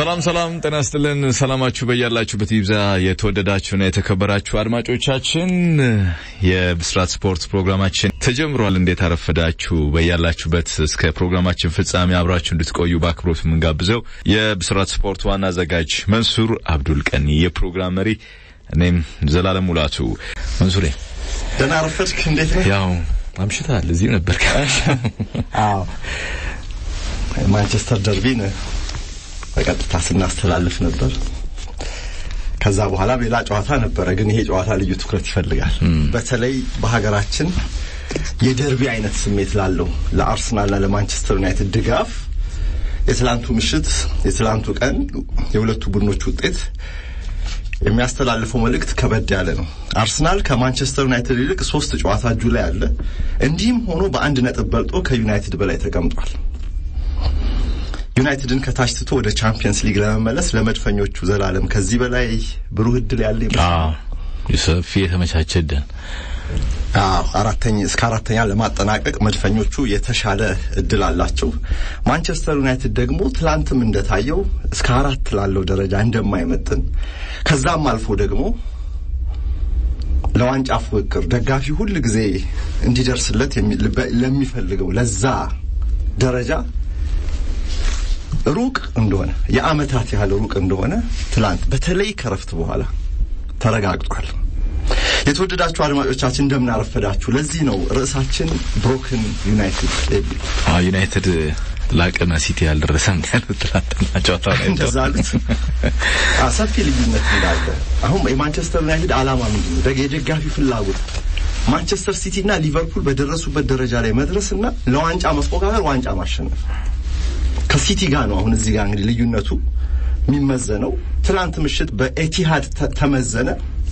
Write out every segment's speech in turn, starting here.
ሰላም ሰላም፣ ጤና ይስጥልን። ሰላማችሁ በያላችሁበት ይብዛ። የተወደዳችሁና የተከበራችሁ አድማጮቻችን የብስራት ስፖርት ፕሮግራማችን ተጀምሯል። እንዴት አረፈዳችሁ? በያላችሁበት እስከ ፕሮግራማችን ፍጻሜ አብራችሁ እንድትቆዩ በአክብሮት የምንጋብዘው የብስራት ስፖርት ዋና አዘጋጅ መንሱር አብዱል ቀኒ፣ የፕሮግራም መሪ እኔም ዘላለም ሙላቱ። መንሱሬ ደህና አረፈድክ? እንዴት ነው? ያው አምሽታል። እዚሁ ነበር። አዎ ማንቸስተር ደርቢን በቀጥታ ስናስተላልፍ ነበር። ከዛ በኋላ ሌላ ጨዋታ ነበረ፣ ግን ይሄ ጨዋታ ልዩ ትኩረት ይፈልጋል። በተለይ በሀገራችን የደርቢ አይነት ስሜት ላለው ለአርሰናልና ለማንቸስተር ዩናይትድ ድጋፍ የትላንቱ ምሽት የትላንቱ ቀን የሁለቱ ቡድኖች ውጤት የሚያስተላልፈው መልእክት ከበድ ያለ ነው። አርሰናል ከማንቸስተር ዩናይትድ ይልቅ ሶስት ጨዋታ እጁ ላይ አለ። እንዲህም ሆኖ በአንድ ነጥብ በልጦ ከዩናይትድ በላይ ተቀምጧል። ዩናይትድን ከታች ትቶ ወደ ቻምፒየንስ ሊግ ለመመለስ ለመድፈኞቹ ዘላለም ከዚህ በላይ ብሩህ እድል ያለ ይመስላል። ሰፊ የተመቻቸ እድል አዎ አራተኛ እስከ አራተኛ ለማጠናቀቅ መድፈኞቹ የተሻለ እድል አላቸው። ማንቸስተር ዩናይትድ ደግሞ ትላንትም እንደታየው እስከ አራት ላለው ደረጃ እንደማይመጥን ከዛም አልፎ ደግሞ ለዋንጫ ፉክክር ደጋፊ ሁል ጊዜ እንዲደርስለት ለሚፈልገው ለዛ ደረጃ ሩቅ እንደሆነ የአመታት ያህል ሩቅ እንደሆነ ትላንት በተለይ ከረፍት በኋላ ተረጋግጧል። የተወደዳችሁ አድማጮቻችን እንደምን አረፈዳችሁ። ለዚህ ነው ርዕሳችን ብሮክን ዩናይትድ የሚል ዩናይትድ ላቅመ ሲቲ ያልደረሰም ያሉት ትላንትና ጨዋታ ላይ እንደዛ አሉት። ሰፊ ልዩነት እንዳለ አሁን የማንቸስተር ዩናይትድ አላማ ምንድን ነው? የደጋፊ ፍላጎት ማንቸስተር ሲቲ እና ሊቨርፑል በደረሱበት ደረጃ ላይ መድረስና ለዋንጫ መስፎካከር፣ ዋንጫ ማሸነፍ ከሲቲ ጋር ነው። አሁን እዚህ ጋር እንግዲህ ልዩነቱ የሚመዘነው ትላንት ምሽት በኤቲሃድ ተመዘነ።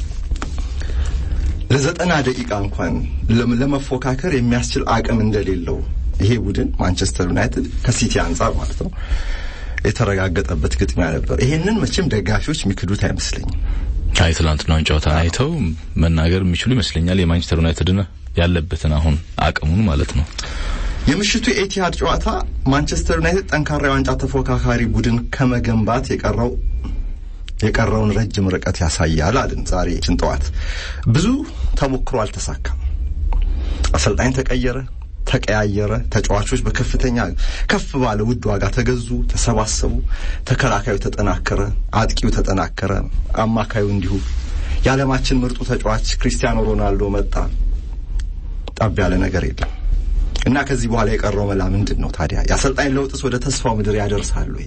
ለዘጠና ደቂቃ እንኳን ለመፎካከር የሚያስችል አቅም እንደሌለው ይሄ ቡድን ማንቸስተር ዩናይትድ ከሲቲ አንጻር ማለት ነው የተረጋገጠበት ግጥሚያ ነበር። ይሄንን መቼም ደጋፊዎች የሚክዱት አይመስለኝም። አይ ትላንትናውን ጨዋታ አይተው መናገር የሚችሉ ይመስለኛል የማንቸስተር ዩናይትድን ያለበትን አሁን አቅሙን ማለት ነው። የምሽቱ የኤቲሃድ ጨዋታ ማንቸስተር ዩናይትድ ጠንካራ የዋንጫ ተፎካካሪ ቡድን ከመገንባት የቀረው የቀረውን ረጅም ርቀት ያሳያል አልን። ዛሬ ጭንጠዋት ብዙ ተሞክሮ አልተሳካም። አሰልጣኝ ተቀየረ፣ ተቀያየረ፣ ተጫዋቾች በከፍተኛ ከፍ ባለ ውድ ዋጋ ተገዙ፣ ተሰባሰቡ፣ ተከላካዩ ተጠናከረ፣ አጥቂው ተጠናከረ፣ አማካዩ እንዲሁ። የዓለማችን ምርጡ ተጫዋች ክሪስቲያኖ ሮናልዶ መጣ። ጠብ ያለ ነገር የለም። እና ከዚህ በኋላ የቀረው መላ ምንድን ነው ታዲያ? የአሰልጣኝ ለውጥስ ወደ ተስፋው ምድር ያደርሳል ወይ?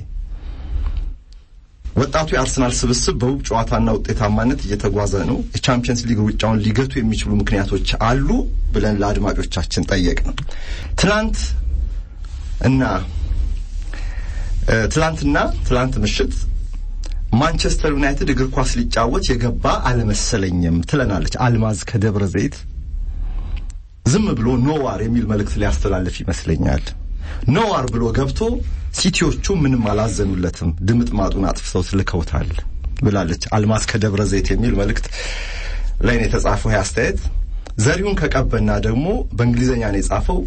ወጣቱ የአርሰናል ስብስብ በውብ ጨዋታና ውጤታማነት እየተጓዘ ነው። የቻምፒየንስ ሊግ ሩጫውን ሊገቱ የሚችሉ ምክንያቶች አሉ ብለን ለአድማጮቻችን ጠየቅን። ትናንት እና ትላንትና ትላንት ምሽት ማንቸስተር ዩናይትድ እግር ኳስ ሊጫወት የገባ አልመሰለኝም ትለናለች አልማዝ ከደብረ ዘይት። ዝም ብሎ ኖዋር የሚል መልእክት ሊያስተላልፍ ይመስለኛል። ኖዋር ብሎ ገብቶ ሲቲዎቹ ምንም አላዘኑለትም፣ ድምጥ ማጡን አጥፍተው ትልከውታል ብላለች አልማዝ ከደብረ ዘይት የሚል መልእክት ላይ ነው የተጻፈው። ይህ አስተያየት ዘሪሁን ከቀበና ደግሞ በእንግሊዝኛ ነው የጻፈው።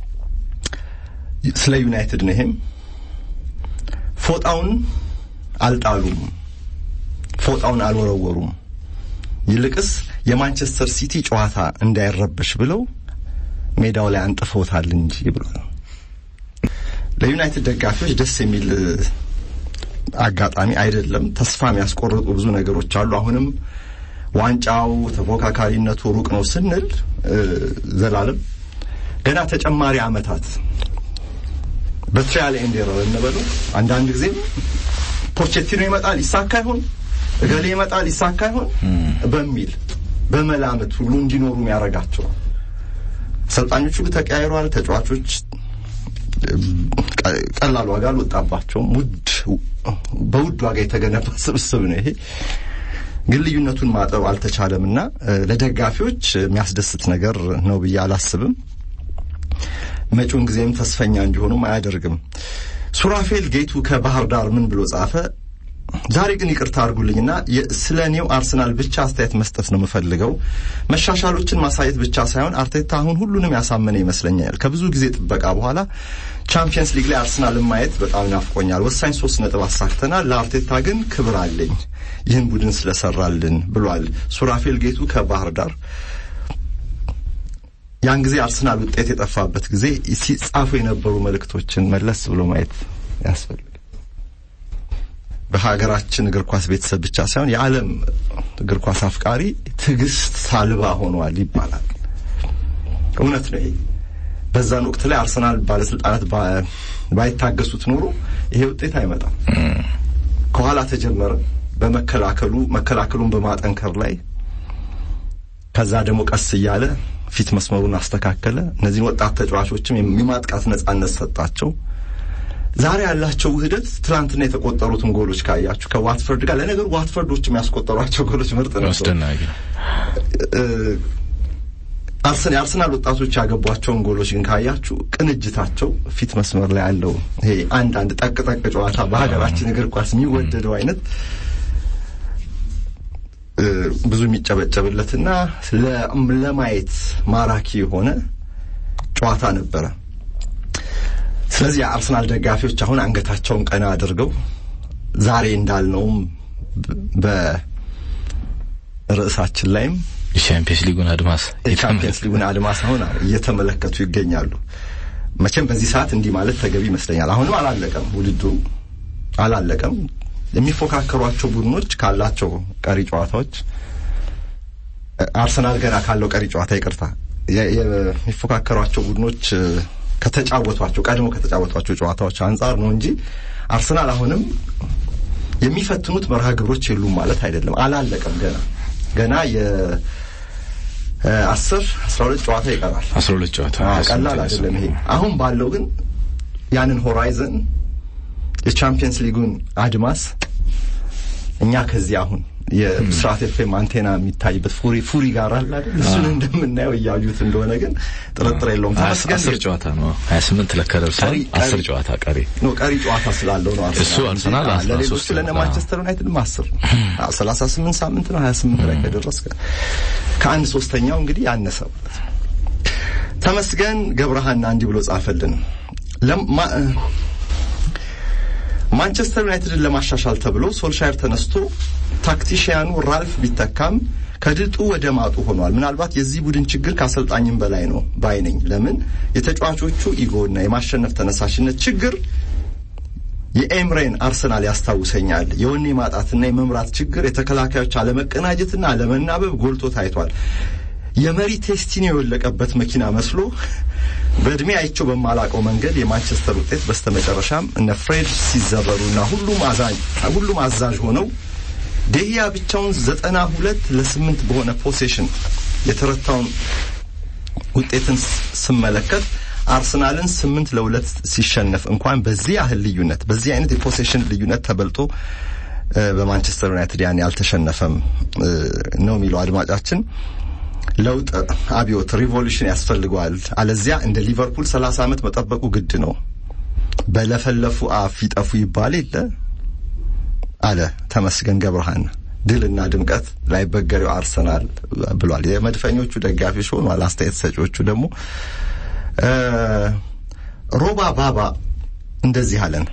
ስለ ዩናይትድ ነው። ይሄም ፎጣውን አልጣሉም፣ ፎጣውን አልወረወሩም፣ ይልቅስ የማንቸስተር ሲቲ ጨዋታ እንዳይረበሽ ብለው ሜዳው ላይ አንጥፈውታል እንጂ ብሏል። ለዩናይትድ ደጋፊዎች ደስ የሚል አጋጣሚ አይደለም። ተስፋ የሚያስቆርጡ ብዙ ነገሮች አሉ። አሁንም ዋንጫው ተፎካካሪነቱ ሩቅ ነው ስንል ዘላለም ገና ተጨማሪ ዓመታት በትሪያል ኤንድ ኤረር እንበለው። አንዳንድ ጊዜም ፖቼቲኖ ይመጣል ይሳካ ይሆን፣ እገሌ ይመጣል ይሳካ ይሆን በሚል በመላምት ሁሉ እንዲኖሩ ያደርጋቸው። አሰልጣኞቹ ተቀያይረዋል። ተጫዋቾች ቀላል ዋጋ አልወጣባቸውም። ውድ በውድ ዋጋ የተገነባ ስብስብ ነው ይሄ። ግን ልዩነቱን ማጠብ አልተቻለም እና ለደጋፊዎች የሚያስደስት ነገር ነው ብዬ አላስብም። መጪውን ጊዜም ተስፈኛ እንዲሆኑም አያደርግም። ሱራፌል ጌቱ ከባህር ዳር ምን ብሎ ጻፈ? ዛሬ ግን ይቅርታ አድርጉልኝና ስለ ኔው አርሰናል ብቻ አስተያየት መስጠት ነው የምፈልገው። መሻሻሎችን ማሳየት ብቻ ሳይሆን አርቴታ አሁን ሁሉንም ያሳመነ ይመስለኛል። ከብዙ ጊዜ ጥበቃ በኋላ ቻምፒየንስ ሊግ ላይ አርሰናልን ማየት በጣም ናፍቆኛል። ወሳኝ ሶስት ነጥብ አሳክተናል። ለአርቴታ ግን ክብር አለኝ ይህን ቡድን ስለሰራልን ብሏል ሱራፌል ጌቱ ከባህር ዳር። ያን ጊዜ አርሰናል ውጤት የጠፋበት ጊዜ ሲጻፉ የነበሩ መልእክቶችን መለስ ብሎ ማየት ያስፈልጋል። በሀገራችን እግር ኳስ ቤተሰብ ብቻ ሳይሆን የዓለም እግር ኳስ አፍቃሪ ትዕግስት አልባ ሆኗል ይባላል። እውነት ነው ይሄ። በዛን ወቅት ላይ አርሰናል ባለስልጣናት ባይታገሱት ኖሮ ይሄ ውጤት አይመጣም። ከኋላ ተጀመረ በመከላከሉ መከላከሉን በማጠንከር ላይ ከዛ ደግሞ ቀስ እያለ ፊት መስመሩን አስተካከለ። እነዚህን ወጣት ተጫዋቾችም የማጥቃት ነጻነት ሰጣቸው። ዛሬ ያላቸው ውህደት ትናንትና የተቆጠሩትን ጎሎች ካያችሁ ከዋትፈርድ ጋር ለነገሩ ዋትፈርዶች የሚያስቆጠሯቸው ጎሎች ምርጥ ነው። አስደናቂ አርሰን የአርሰናል ወጣቶች ያገቧቸውን ጎሎች ግን ካያችሁ ቅንጅታቸው ፊት መስመር ላይ ያለው ይሄ አንድ አንድ ጠቅ ጠቅ ጨዋታ በሀገራችን እግር ኳስ የሚወደደው አይነት ብዙ የሚጨበጨብለትና ለማየት ማራኪ የሆነ ጨዋታ ነበረ። ስለዚህ የአርሰናል ደጋፊዎች አሁን አንገታቸውን ቀና አድርገው ዛሬ እንዳልነውም በርዕሳችን ላይም የቻምፒየንስ ሊጉን አድማስ የቻምፒየንስ ሊጉን አድማስ አሁን እየተመለከቱ ይገኛሉ። መቼም በዚህ ሰዓት እንዲህ ማለት ተገቢ ይመስለኛል። አሁንም አላለቀም፣ ውድድሩ አላለቀም። የሚፎካከሯቸው ቡድኖች ካላቸው ቀሪ ጨዋታዎች አርሰናል ገና ካለው ቀሪ ጨዋታ ይቅርታ የሚፎካከሯቸው ቡድኖች ከተጫወቷቸው ቀድሞ ከተጫወቷቸው ጨዋታዎች አንጻር ነው እንጂ አርሰናል አሁንም የሚፈትኑት መርሃ ግብሮች የሉም ማለት አይደለም። አላለቀም ገና ገና የአስር አስራ ሁለት ጨዋታ ይቀራል። አስራ ሁለት ጨዋታ ቀላል አይደለም ይሄ። አሁን ባለው ግን ያንን ሆራይዘን የቻምፒየንስ ሊጉን አድማስ እኛ ከዚህ አሁን የብስራት ኤፍኤም አንቴና የሚታይበት ፉሪ ፉሪ ጋር አለ አይደል? እሱን እንደምናየው እያዩት እንደሆነ ግን ጥርጥር የለውም። አስር ጨዋታ ነው ሀያ ስምንት ለካ ደርሷል። አስር ጨዋታ ቀሪ ነው ቀሪ ጨዋታ ስላለው ነው እሱ አርሰናል ለሌሎቹ ለነ ማንቸስተር ዩናይትድም አስር ሰላሳ ስምንት ሳምንት ነው ሀያ ስምንት ላይ ከደረስ ከአንድ ሶስተኛው እንግዲህ ያነሰ ማለት ነው። ተመስገን ገብረሃና እንዲህ ብሎ ጻፈልን ማንቸስተር ዩናይትድን ለማሻሻል ተብሎ ሶልሻየር ተነስቶ ታክቲሽያኑ ራልፍ ቢተካም ከድጡ ወደ ማጡ ሆኗል። ምናልባት የዚህ ቡድን ችግር ከአሰልጣኝም በላይ ነው ባይ ነኝ። ለምን የተጫዋቾቹ ኢጎና የማሸነፍ ተነሳሽነት ችግር የኤምሬን አርሰናል ያስታውሰኛል። የወኔ ማጣትና የመምራት ችግር፣ የተከላካዮች አለመቀናጀትና አለመናበብ ጎልቶ ታይቷል። የመሪ ቴስቲን የወለቀበት መኪና መስሎ በእድሜ አይቸው በማላቀው መንገድ የማንቸስተር ውጤት በስተመጨረሻም እነ ፍሬድ ሲዘረሩና ሁሉም አዛኝ ሁሉም አዛዥ ሆነው ደህያ ብቻውን ዘጠና ሁለት ለስምንት በሆነ ፖሴሽን የተረታውን ውጤትን ስመለከት አርሰናልን ስምንት ለሁለት ሲሸነፍ እንኳን በዚህ ያህል ልዩነት በዚህ አይነት የፖሴሽን ልዩነት ተበልጦ በማንቸስተር ዩናይትድ ያን ያልተሸነፈም ነው የሚለው አድማጫችን። ለውጥ አብዮት ሪቮሉሽን ያስፈልገዋል። አለዚያ እንደ ሊቨርፑል ሰላሳ ዓመት መጠበቁ ግድ ነው። በለፈለፉ አፍ ይጠፉ ይባል የለ አለ ተመስገን ገብረሃና። ድልና ድምቀት ላይበገሬው አርሰናል ብሏል። የመድፈኞቹ ደጋፊዎች ሆኗል። አስተያየት ሰጪዎቹ ደግሞ ሮባ ባባ እንደዚህ አለን።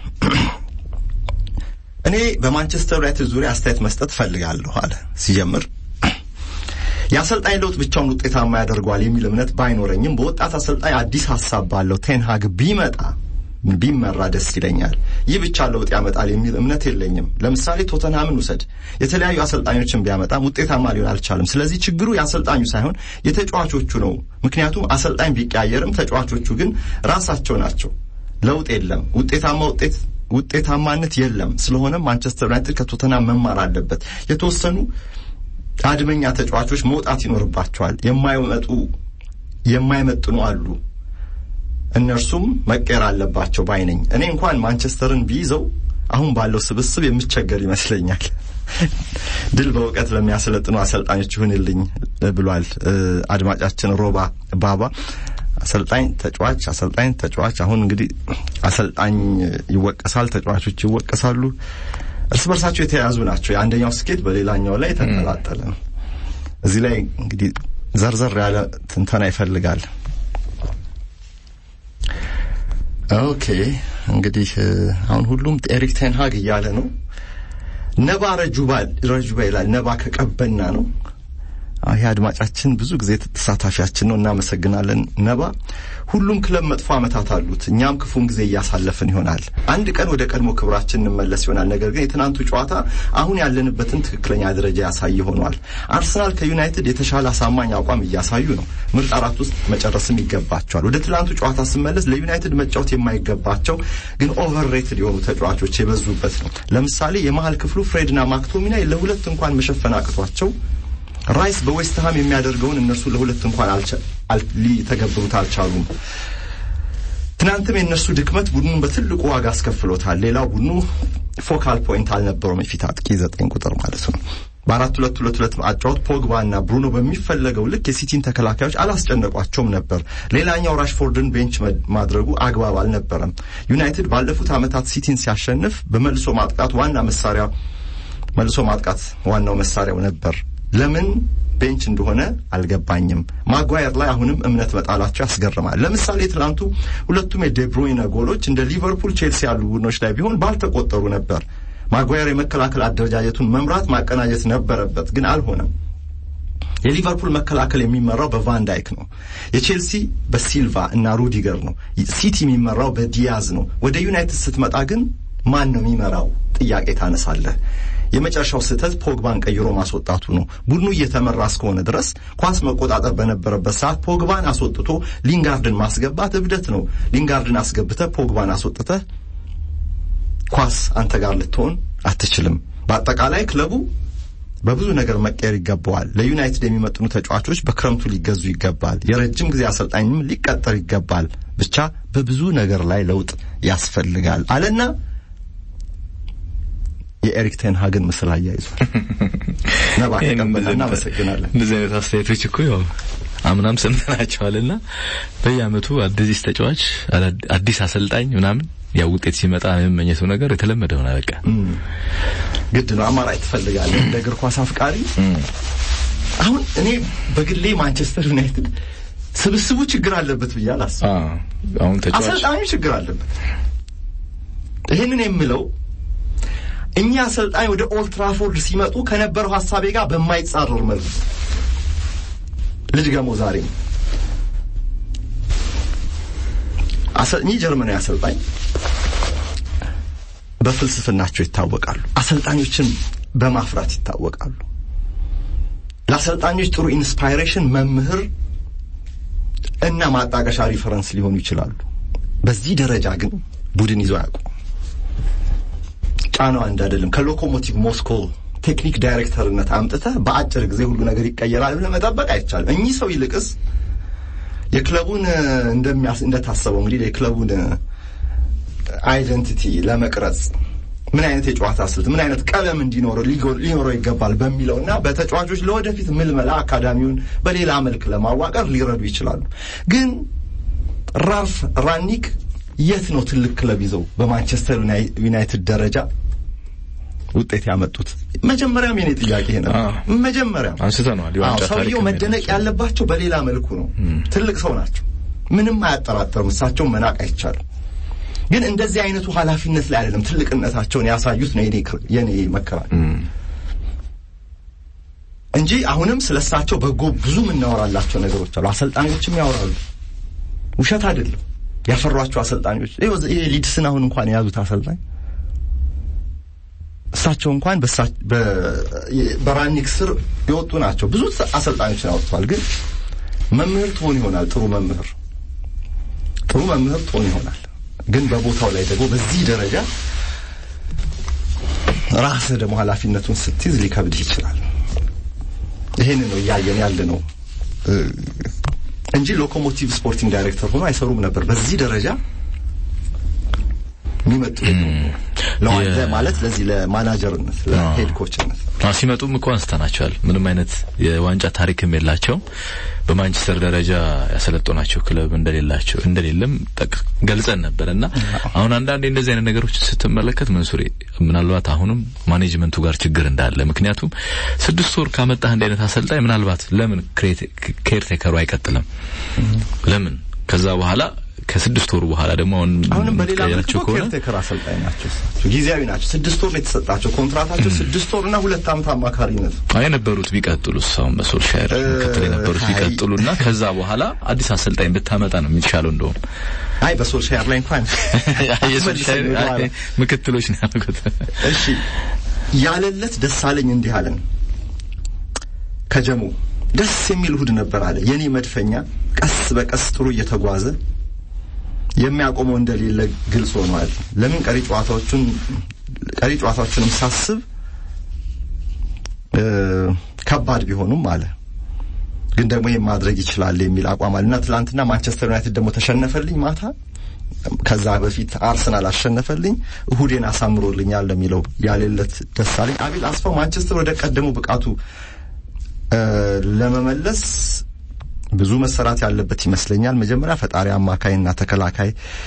እኔ በማንቸስተር ዩናይትድ ዙሪያ አስተያየት መስጠት ፈልጋለሁ አለ ሲጀምር የአሰልጣኝ ለውጥ ብቻውን ውጤታማ ያደርገዋል የሚል እምነት ባይኖረኝም በወጣት አሰልጣኝ አዲስ ሀሳብ ባለው ቴንሃግ ቢመጣ ቢመራ ደስ ይለኛል። ይህ ብቻ ለውጥ ያመጣል የሚል እምነት የለኝም። ለምሳሌ ቶተንሃምን ውሰድ። የተለያዩ አሰልጣኞችን ቢያመጣም ውጤታማ ሊሆን አልቻለም። ስለዚህ ችግሩ የአሰልጣኙ ሳይሆን የተጫዋቾቹ ነው። ምክንያቱም አሰልጣኝ ቢቀያየርም ተጫዋቾቹ ግን ራሳቸው ናቸው። ለውጥ የለም፣ ውጤታማ ውጤት ውጤታማነት የለም። ስለሆነም ማንቸስተር ዩናይትድ ከቶተንሃም መማር አለበት። የተወሰኑ አድመኛ ተጫዋቾች መውጣት ይኖርባቸዋል። የማይመጡ የማይመጥኑ አሉ። እነርሱም መቀየር አለባቸው ባይ ነኝ። እኔ እንኳን ማንቸስተርን ቢይዘው አሁን ባለው ስብስብ የምቸገር ይመስለኛል። ድል በእውቀት ለሚያሰለጥኑ አሰልጣኞች ይሁንልኝ ብሏል አድማጫችን ሮባ ባባ። አሰልጣኝ ተጫዋች፣ አሰልጣኝ ተጫዋች። አሁን እንግዲህ አሰልጣኝ ይወቀሳል፣ ተጫዋቾች ይወቀሳሉ። እርስ በርሳቸው የተያያዙ ናቸው። የአንደኛው ስኬት በሌላኛው ላይ የተንጠላጠለ ነው። እዚህ ላይ እንግዲህ ዘርዘር ያለ ትንተና ይፈልጋል። ኦኬ እንግዲህ አሁን ሁሉም ኤሪክ ቴንሃግ እያለ ነው። ነባ ረጁባ ረጁባ ይላል። ነባ ከቀበና ነው። ይህ አድማጫችን ብዙ ጊዜ ተሳታፊያችን ነው። እናመሰግናለን ነባ። ሁሉም ክለብ መጥፎ ዓመታት አሉት። እኛም ክፉን ጊዜ እያሳለፍን ይሆናል። አንድ ቀን ወደ ቀድሞ ክብራችን እንመለስ ይሆናል። ነገር ግን የትናንቱ ጨዋታ አሁን ያለንበትን ትክክለኛ ደረጃ ያሳይ ሆኗል። አርሰናል ከዩናይትድ የተሻለ አሳማኝ አቋም እያሳዩ ነው። ምርጥ አራት ውስጥ መጨረስም ይገባቸዋል። ወደ ትናንቱ ጨዋታ ስመለስ ለዩናይትድ መጫወት የማይገባቸው ግን ኦቨርሬትድ የሆኑ ተጫዋቾች የበዙበት ነው። ለምሳሌ የመሀል ክፍሉ ፍሬድና ማክቶሚናይ ለሁለት እንኳን መሸፈን አቅቷቸው ራይስ በዌስትሃም የሚያደርገውን እነሱ ለሁለት እንኳን ሊተገብሩት አልቻሉም። ትናንትም የእነሱ ድክመት ቡድኑን በትልቁ ዋጋ አስከፍሎታል። ሌላው ቡድኑ ፎካል ፖይንት አልነበረውም። የፊት አጥቂ ዘጠኝ ቁጥር ማለት ነው። በአራት ሁለት ሁለት ሁለት አጫወት ፖግባ እና ብሩኖ በሚፈለገው ልክ የሲቲን ተከላካዮች አላስጨነቋቸውም ነበር። ሌላኛው ራሽፎርድን ቤንች ማድረጉ አግባብ አልነበረም። ዩናይትድ ባለፉት ዓመታት ሲቲን ሲያሸንፍ በመልሶ ማጥቃት ዋና መሳሪያ መልሶ ማጥቃት ዋናው መሳሪያው ነበር። ለምን ቤንች እንደሆነ አልገባኝም። ማጓየር ላይ አሁንም እምነት መጣላቸው ያስገርማል። ለምሳሌ ትላንቱ ሁለቱም የዴብሮይነ ጎሎች እንደ ሊቨርፑል፣ ቼልሲ ያሉ ቡድኖች ላይ ቢሆን ባልተቆጠሩ ነበር። ማጓየር የመከላከል አደረጃጀቱን መምራት ማቀናጀት ነበረበት፣ ግን አልሆነም። የሊቨርፑል መከላከል የሚመራው በቫንዳይክ ነው። የቼልሲ በሲልቫ እና ሩዲገር ነው። ሲቲ የሚመራው በዲያዝ ነው። ወደ ዩናይትድ ስትመጣ ግን ማን ነው የሚመራው ጥያቄ ታነሳለህ። የመጨረሻው ስህተት ፖግባን ቀይሮ ማስወጣቱ ነው። ቡድኑ እየተመራ እስከሆነ ድረስ ኳስ መቆጣጠር በነበረበት ሰዓት ፖግባን አስወጥቶ ሊንጋርድን ማስገባት እብደት ነው። ሊንጋርድን አስገብተህ ፖግባን አስወጥተህ ኳስ አንተ ጋር ልትሆን አትችልም። በአጠቃላይ ክለቡ በብዙ ነገር መቀየር ይገባዋል። ለዩናይትድ የሚመጥኑ ተጫዋቾች በክረምቱ ሊገዙ ይገባል። የረጅም ጊዜ አሰልጣኝም ሊቀጠር ይገባል። ብቻ በብዙ ነገር ላይ ለውጥ ያስፈልጋል አለና የኤሪክ ቴን ሃግን ምስል አያይዟል። ነባ ከቀበና እናመሰግናለን። እንደዚህ አይነት አስተያየቶች እኮ ያው አምናም ሰምተናቸዋልና በየአመቱ አዲስ ተጫዋች አዲስ አሰልጣኝ ምናምን ያው ውጤት ሲመጣ የመመኘቱ ነገር የተለመደ ሆነ። በቃ ግድ ነው። አማራጭ ትፈልጋለህ እንደ እግር ኳስ አፍቃሪ። አሁን እኔ በግሌ ማንቸስተር ዩናይትድ ስብስቡ ችግር አለበት ብዬ አላስብም። አሁን ተጫዋች አሰልጣኙ ችግር አለበት። ይህንን የምለው እኛ አሰልጣኝ ወደ ኦልድ ትራፎርድ ሲመጡ ከነበረው ሀሳቤ ጋር በማይጻረር መልኩ ልጅ ገሞ ዛሬ እኚህ ጀርመናዊ አሰልጣኝ በፍልስፍናቸው ይታወቃሉ። አሰልጣኞችን በማፍራት ይታወቃሉ። ለአሰልጣኞች ጥሩ ኢንስፓይሬሽን መምህር እና ማጣቀሻ ሪፈረንስ ሊሆኑ ይችላሉ። በዚህ ደረጃ ግን ቡድን ይዘው አያውቁም። ጫናው አንድ አይደለም። ከሎኮሞቲቭ ሞስኮ ቴክኒክ ዳይሬክተርነት አምጥተህ በአጭር ጊዜ ሁሉ ነገር ይቀየራል ብለህ መጠበቅ አይቻልም። እኚህ ሰው ይልቅስ የክለቡን እንደሚያስ እንደታሰበው እንግዲህ የክለቡን አይደንቲቲ ለመቅረጽ ምን አይነት የጨዋታ ስልት ምን አይነት ቀለም እንዲኖረው ሊኖረው ይገባል በሚለውና በተጫዋቾች ለወደፊት ምልመላ አካዳሚውን በሌላ መልክ ለማዋቀር ሊረዱ ይችላሉ። ግን ራልፍ ራኒክ የት ነው ትልቅ ክለብ ይዘው በማንቸስተር ዩናይትድ ደረጃ ውጤት ያመጡት? መጀመሪያም የኔ ጥያቄ ነው። መጀመሪያም አንስተነዋል። ሰውየው መደነቅ ያለባቸው በሌላ መልኩ ነው። ትልቅ ሰው ናቸው፣ ምንም አያጠራጠርም። እሳቸውን መናቅ አይቻልም። ግን እንደዚህ አይነቱ ኃላፊነት ላይ አይደለም ትልቅነታቸውን ያሳዩት ነው የኔ መከራከር እንጂ አሁንም ስለ እሳቸው በጎ ብዙ የምናወራላቸው ነገሮች አሉ። አሰልጣኞችም ያወራሉ፣ ውሸት አይደለም። ያፈሯቸው አሰልጣኞች ይሄ ሊድስን አሁን እንኳን የያዙት አሰልጣኝ እሳቸው እንኳን በራኒክ ስር የወጡ ናቸው። ብዙ አሰልጣኞችን አወጥተዋል። ግን መምህር ትሆን ይሆናል ጥሩ መምህር ጥሩ መምህር ትሆን ይሆናል። ግን በቦታው ላይ ደግሞ በዚህ ደረጃ ራስህ ደግሞ ኃላፊነቱን ስትይዝ ሊከብድህ ይችላል። ይሄን ነው እያየን ያለ ነው እንጂ ሎኮሞቲቭ ስፖርቲንግ ዳይሬክተር ሆኖ አይሰሩም ነበር። በዚህ ደረጃ የሚመጡ ማለት ለዚህ ለማናጀርነት ለሄድ ኮችነት ሲመጡም እኮ አንስተናቸዋል። ምንም አይነት የዋንጫ ታሪክም የላቸውም። በማንቸስተር ደረጃ ያሰለጠናቸው ክለብ እንደሌላቸው እንደሌለም ገልጸን ነበር እና አሁን አንዳንዴ እንደዚህ አይነት ነገሮች ስትመለከት መንሱሬ ምናልባት አሁንም ማኔጅመንቱ ጋር ችግር እንዳለ ምክንያቱም ስድስት ወር ካመጣህ እንደ አይነት አሰልጣኝ ምናልባት ለምን ኬርቴከሩ አይቀጥልም? ለምን ከዛ በኋላ ከስድስት ወሩ በኋላ ደግሞ አሁን አሁንም በሌላ መልኩ ከሆነ ኬርቴከር አሰልጣኝ ናቸው። ጊዜያዊ ናቸው። ስድስት ወር ነው የተሰጣቸው ኮንትራታቸው ስድስት ወር እና ሁለት ዓመት አማካሪነት አይ የነበሩት ቢቀጥሉስ አሁን በሶልሻየር ምክትል የነበሩት ቢቀጥሉና ከዛ በኋላ አዲስ አሰልጣኝ ብታመጣ ነው የሚቻለው እንደውም አይ በሶልሻየር ላይ እንኳን የሶልሻየር አይ ምክትሎች ነው ያልኩት እሺ ያለለት ደሳለኝ እንዲህ አለን ከጀሙ ደስ የሚል እሁድ ነበር አለ የኔ መድፈኛ ቀስ በቀስ ጥሩ እየተጓዘ የሚያቆመው እንደሌለ ግልጽ ሆኗል። ለምን ቀሪ ጨዋታዎቹን ቀሪ ጨዋታዎቹንም ሳስብ ከባድ ቢሆኑም አለ ግን ደግሞ ይሄን ማድረግ ይችላል የሚል አቋም አለና ትናንትና ማንቸስተር ዩናይትድ ደግሞ ተሸነፈልኝ ማታ ከዛ በፊት አርሰናል አሸነፈልኝ፣ እሁዴን አሳምሮልኛል ለሚለው ያሌለት ደሳለኝ አቤል አስፋው ማንቸስተር ወደ ቀደመው ብቃቱ ለመመለስ ብዙ መሰራት ያለበት ይመስለኛል። መጀመሪያ ፈጣሪ አማካይና ተከላካይ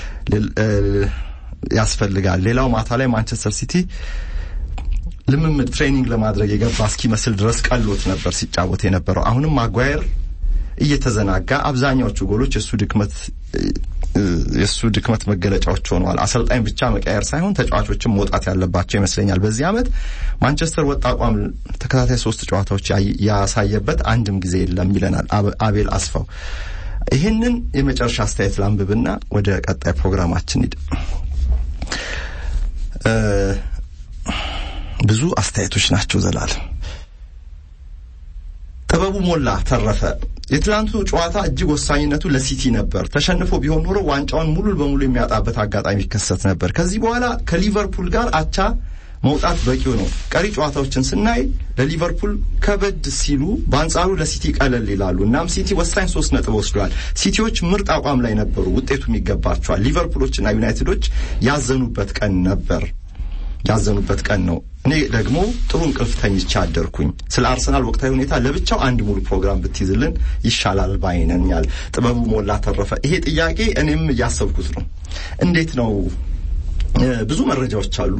ያስፈልጋል። ሌላው ማታ ላይ ማንቸስተር ሲቲ ልምምድ ትሬኒንግ ለማድረግ የገባ እስኪመስል ድረስ ቀሎት ነበር ሲጫወት የነበረው። አሁንም ማጓየር እየተዘናጋ አብዛኛዎቹ ጎሎች የእሱ ድክመት የእሱ ድክመት መገለጫዎች ሆነዋል። አሰልጣኝ ብቻ መቀየር ሳይሆን ተጫዋቾችም መውጣት ያለባቸው ይመስለኛል። በዚህ ዓመት ማንቸስተር ወጥ አቋም ተከታታይ ሶስት ጨዋታዎች ያሳየበት አንድም ጊዜ የለም ይለናል አቤል አስፋው። ይህንን የመጨረሻ አስተያየት ላንብብና ወደ ቀጣይ ፕሮግራማችን ሂድ። ብዙ አስተያየቶች ናቸው ዘላለም ጥበቡ ሞላ ተረፈ የትላንቱ ጨዋታ እጅግ ወሳኝነቱ ለሲቲ ነበር። ተሸንፎ ቢሆን ኖሮ ዋንጫውን ሙሉ በሙሉ የሚያጣበት አጋጣሚ ይከሰት ነበር። ከዚህ በኋላ ከሊቨርፑል ጋር አቻ መውጣት በቂው ነው። ቀሪ ጨዋታዎችን ስናይ ለሊቨርፑል ከበድ ሲሉ፣ በአንጻሩ ለሲቲ ቀለል ይላሉ። እናም ሲቲ ወሳኝ ሶስት ነጥብ ወስደዋል። ሲቲዎች ምርጥ አቋም ላይ ነበሩ፣ ውጤቱም ይገባቸዋል። ሊቨርፑሎችና ዩናይትዶች ያዘኑበት ቀን ነበር ያዘኑበት ቀን ነው። እኔ ደግሞ ጥሩ እንቅልፍ ተኝቼ አደርኩኝ። ስለ አርሰናል ወቅታዊ ሁኔታ ለብቻው አንድ ሙሉ ፕሮግራም ብትይዝልን ይሻላል ባይነኛል። ጥበቡ ሞላ ተረፈ። ይሄ ጥያቄ እኔም እያሰብኩት ነው። እንዴት ነው? ብዙ መረጃዎች አሉ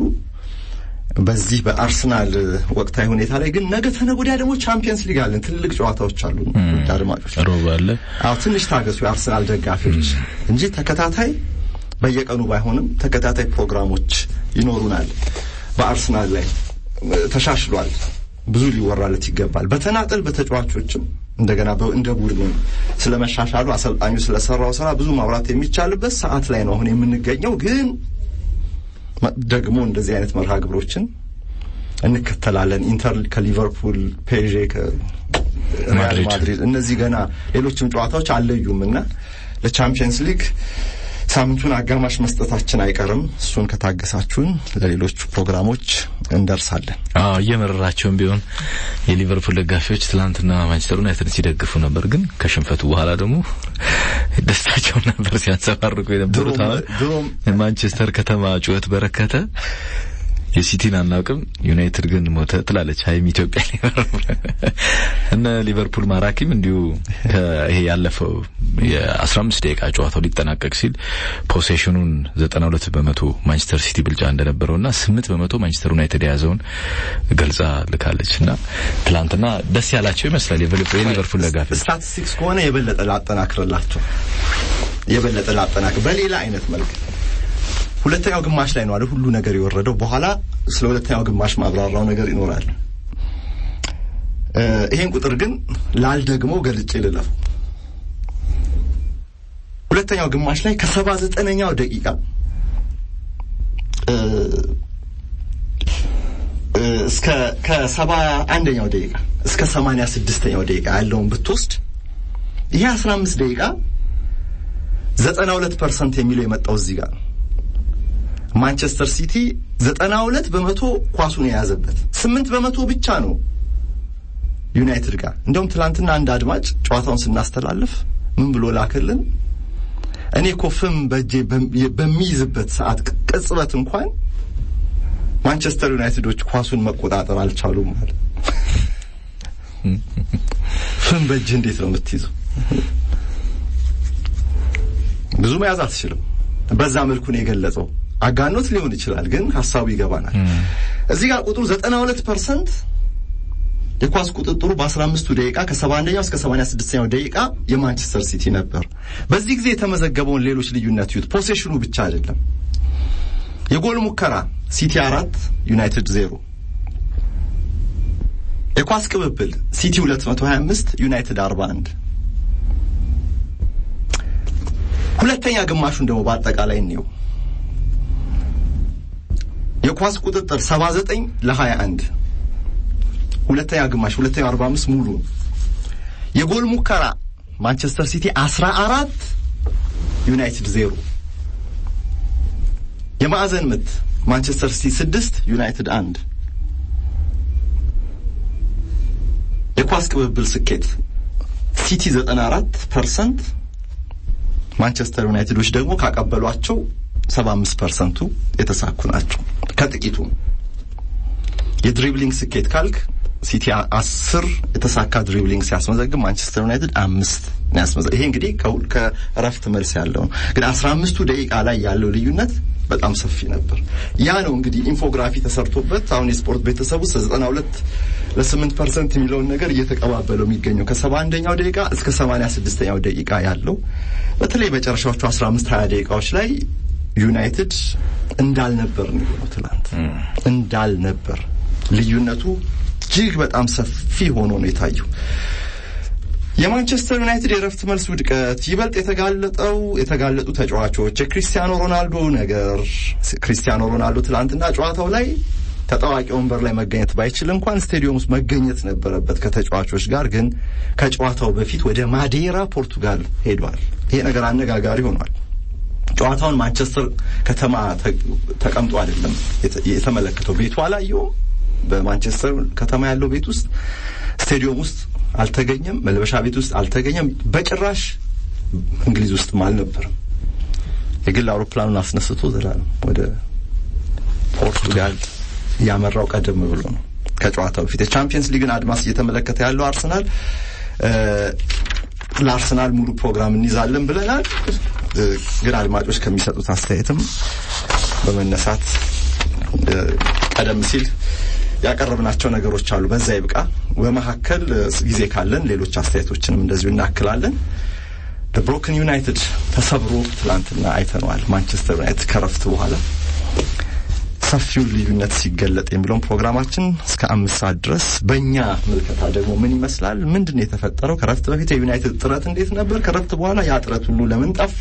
በዚህ በአርሰናል ወቅታዊ ሁኔታ ላይ ግን ነገ ተነገ ወዲያ ደግሞ ቻምፒየንስ ሊግ አለን። ትልልቅ ጨዋታዎች አሉ። አድማጮች ሮብ አለ። አዎ ትንሽ ታገሱ የአርሰናል ደጋፊዎች እንጂ ተከታታይ በየቀኑ ባይሆንም ተከታታይ ፕሮግራሞች ይኖሩናል። በአርሰናል ላይ ተሻሽሏል፣ ብዙ ሊወራለት ይገባል። በተናጠል በተጫዋቾችም እንደገና እንደ ቡድንም ስለ መሻሻሉ አሰልጣኙ ስለሰራው ስራ ብዙ ማውራት የሚቻልበት ሰዓት ላይ ነው አሁን የምንገኘው። ግን ደግሞ እንደዚህ አይነት መርሃ ግብሮችን እንከተላለን። ኢንተር ከሊቨርፑል፣ ፔዤ ከሪያል ማድሪድ እነዚህ ገና ሌሎችም ጨዋታዎች አለዩም እና ለቻምፒየንስ ሊግ ሳምንቱን አጋማሽ መስጠታችን አይቀርም። እሱን ከታገሳችሁን ለሌሎቹ ፕሮግራሞች እንደርሳለን። አዎ እየመረራቸውም ቢሆን የሊቨርፑል ደጋፊዎች ትላንትና ማንቸስተር ዩናይትድ ሲደግፉ ነበር፣ ግን ከሽንፈቱ በኋላ ደግሞ ደስታቸውን ነበር ሲያንጸባርቁ የነበሩት። አሁን የማንቸስተር ከተማ ጩኸት በረከተ። የሲቲን አናውቅም ዩናይትድ ግን ሞተ ትላለች ሀይም ኢትዮጵያ ሊቨርፑል እነ ሊቨርፑል ማራኪም እንዲሁ ይሄ ያለፈው የአስራ አምስት ደቂቃ ጨዋታው ሊጠናቀቅ ሲል ፖሴሽኑን ዘጠና ሁለት በመቶ ማንቸስተር ሲቲ ብልጫ እንደነበረው እና ስምንት በመቶ ማንቸስተር ዩናይትድ የያዘውን ገልጻ ልካለች እና ትላንትና ደስ ያላቸው ይመስላል የሊቨርፑል ደጋፊዎች ስታቲስቲክስ ከሆነ የበለጠ ላጠናክርላቸው የበለጠ ላጠናክር በሌላ አይነት መልክ ሁለተኛው ግማሽ ላይ ነው አይደል ሁሉ ነገር የወረደው። በኋላ ስለ ሁለተኛው ግማሽ ማብራራው ነገር ይኖራል። ይሄን ቁጥር ግን ላልደግሞ ገልጬ ልለፍ። ሁለተኛው ግማሽ ላይ ከሰባ ዘጠነኛው ደቂቃ እስከ ከሰባ አንደኛው ደቂቃ እስከ ሰማንያ ስድስተኛው ደቂቃ ያለውን ብትወስድ ይሄ አስራ አምስት ደቂቃ ዘጠና ሁለት ፐርሰንት የሚለው የመጣው እዚህ ጋር ነው። ማንቸስተር ሲቲ ዘጠና ሁለት በመቶ ኳሱን የያዘበት ስምንት በመቶ ብቻ ነው ዩናይትድ ጋር። እንደውም ትላንትና አንድ አድማጭ ጨዋታውን ስናስተላልፍ ምን ብሎ ላክልን? እኔ እኮ ፍም በእጄ በሚይዝበት ሰዓት ቅጽበት እንኳን ማንቸስተር ዩናይትዶች ኳሱን መቆጣጠር አልቻሉም ማለት ፍም በእጅህ እንዴት ነው የምትይዘው? ብዙ መያዝ አትችልም። በዛ መልኩ ነው የገለጸው። አጋኖት ሊሆን ይችላል፣ ግን ሀሳቡ ይገባናል። እዚህ ጋር ቁጥሩ 92 ፐርሰንት የኳስ ቁጥጥሩ በ15ቱ ደቂቃ ከ71ኛው እስከ 86ኛው ደቂቃ የማንቸስተር ሲቲ ነበር። በዚህ ጊዜ የተመዘገበውን ሌሎች ልዩነት ዩት ፖሴሽኑ ብቻ አይደለም። የጎል ሙከራ ሲቲ አራት ዩናይትድ ዜሮ። የኳስ ቅብብል ሲቲ 225 ዩናይትድ 41። ሁለተኛ ግማሹን ደግሞ በአጠቃላይ እንየው። የኳስ ቁጥጥር 79 ለ21 ሁለተኛ ግማሽ ሁለተኛው 45 ሙሉ የጎል ሙከራ ማንቸስተር ሲቲ 14 ዩናይትድ 0 የማዕዘን ምት ማንቸስተር ሲቲ 6 ዩናይትድ 1 የኳስ ቅብብል ስኬት ሲቲ 94 ፐርሰንት ማንቸስተር ዩናይትዶች ደግሞ ካቀበሏቸው 75 ፐርሰንቱ የተሳኩ ናቸው። ከጥቂቱ የድሪብሊንግ ስኬት ካልክ ሲቲ አስር የተሳካ ድሪብሊንግ ሲያስመዘግብ ማንቸስተር ዩናይትድ አምስት ነው ያስመዘግብ። ይሄ እንግዲህ ከእረፍት መልስ ያለው ነው። ግን አስራ አምስቱ ደቂቃ ላይ ያለው ልዩነት በጣም ሰፊ ነበር። ያ ነው እንግዲህ ኢንፎግራፊ ተሰርቶበት አሁን የስፖርት ቤተሰብ ውስጥ ዘጠና ሁለት ለስምንት ፐርሰንት የሚለውን ነገር እየተቀባበለው የሚገኘው ከሰባ አንደኛው ደቂቃ እስከ ሰማንያ ስድስተኛው ደቂቃ ያለው በተለይ መጨረሻዎቹ አስራ አምስት ሀያ ደቂቃዎች ላይ ዩናይትድ እንዳልነበር ነው የሆነው። ትናንት እንዳልነበር ልዩነቱ እጅግ በጣም ሰፊ ሆኖ ነው የታየው። የማንቸስተር ዩናይትድ የረፍት መልስ ውድቀት ይበልጥ የተጋለጠው የተጋለጡ ተጫዋቾች የክሪስቲያኖ ሮናልዶ ነገር ክሪስቲያኖ ሮናልዶ ትላንትና ጨዋታው ላይ ተጣዋቂ ወንበር ላይ መገኘት ባይችል እንኳን ስቴዲየም ውስጥ መገኘት ነበረበት ከተጫዋቾች ጋር። ግን ከጨዋታው በፊት ወደ ማዴራ ፖርቱጋል ሄዷል። ይሄ ነገር አነጋጋሪ ሆኗል። ጨዋታውን ማንቸስተር ከተማ ተቀምጦ አይደለም የተመለከተው። ቤቱ አላየውም። በማንቸስተር ከተማ ያለው ቤት ውስጥ ስቴዲየም ውስጥ አልተገኘም። መልበሻ ቤት ውስጥ አልተገኘም። በጭራሽ እንግሊዝ ውስጥም አልነበረም። የግል አውሮፕላኑን አስነስቶ ዘላለም ወደ ፖርቱጋል ያመራው ቀደም ብሎ ነው ከጨዋታው በፊት። የቻምፒየንስ ሊግን አድማስ እየተመለከተ ያለው አርሰናል ለአርሰናል ሙሉ ፕሮግራም እንይዛለን ብለናል። ግን አድማጮች ከሚሰጡት አስተያየትም በመነሳት ቀደም ሲል ያቀረብናቸው ነገሮች አሉ። በዛ ይብቃ። በመካከል ጊዜ ካለን ሌሎች አስተያየቶችንም እንደዚሁ እናክላለን። ብሮክን ዩናይትድ ተሰብሮ ትላንትና አይተነዋል። ማንቸስተር ዩናይትድ ከረፍት በኋላ ሰፊውን ልዩነት ሲገለጥ የሚለውን ፕሮግራማችን እስከ አምስት ሰዓት ድረስ በእኛ ምልከታ ደግሞ ምን ይመስላል? ምንድን ነው የተፈጠረው? ከረፍት በፊት የዩናይትድ ጥረት እንዴት ነበር? ከረፍት በኋላ ያ ጥረት ሁሉ ለምን ጠፋ?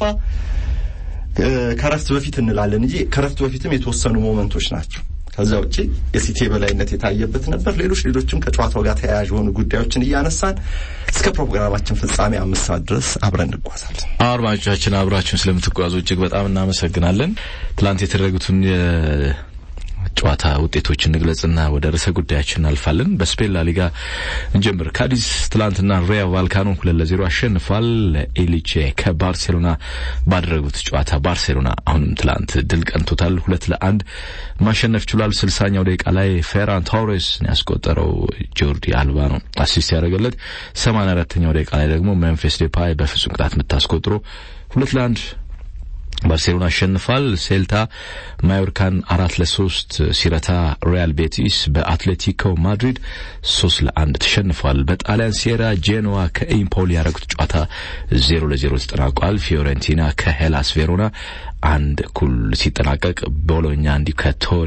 ከረፍት በፊት እንላለን እንጂ ከረፍት በፊትም የተወሰኑ ሞመንቶች ናቸው። ከዛ ውጪ የሲቲ የበላይነት የታየበት ነበር። ሌሎች ሌሎችም ከጨዋታው ጋር ተያያዥ የሆኑ ጉዳዮችን እያነሳን እስከ ፕሮግራማችን ፍጻሜ አምስት ሰዓት ድረስ አብረን እንጓዛለን። አድማጮቻችን አብራችሁን ስለምትጓዙ እጅግ በጣም እናመሰግናለን። ትላንት የተደረጉትን ጨዋታ ውጤቶችን እንግለጽና ወደ ርዕሰ ጉዳያችን እናልፋለን። በስፔን ላሊጋ እንጀምር። ካዲስ ትላንትና ሪያ ቫልካኖ ሁለት ለዜሮ አሸንፏል። ኤሊቼ ከባርሴሎና ባደረጉት ጨዋታ ባርሴሎና አሁንም ትላንት ድል ቀንቶታል። ሁለት ለአንድ ማሸነፍ ችሏል። ስልሳኛው ደቂቃ ላይ ፌራን ቶሬስ ያስቆጠረው ጆርዲ አልባ ነው አሲስት ያደረገለት። ሰማንያ አራተኛው ደቂቃ ላይ ደግሞ ሜምፊስ ዴፓይ በፍጹም ቅጣት ምት አስቆጥሮ ሁለት ለአንድ ባርሴሎና አሸንፏል። ሴልታ ማዮርካን አራት ለሶስት ሲረታ ሪያል ቤቲስ በአትሌቲኮ ማድሪድ ሶስት ለአንድ ተሸንፏል። በጣሊያን ሴራ ጄኖዋ ከኢምፖሊ ያደረጉት ጨዋታ ዜሮ ለዜሮ ተጠናቋል። ፊዮረንቲና ከሄላስ ቬሮና አንድ እኩል ሲጠናቀቅ ቦሎኛ እንዲሁ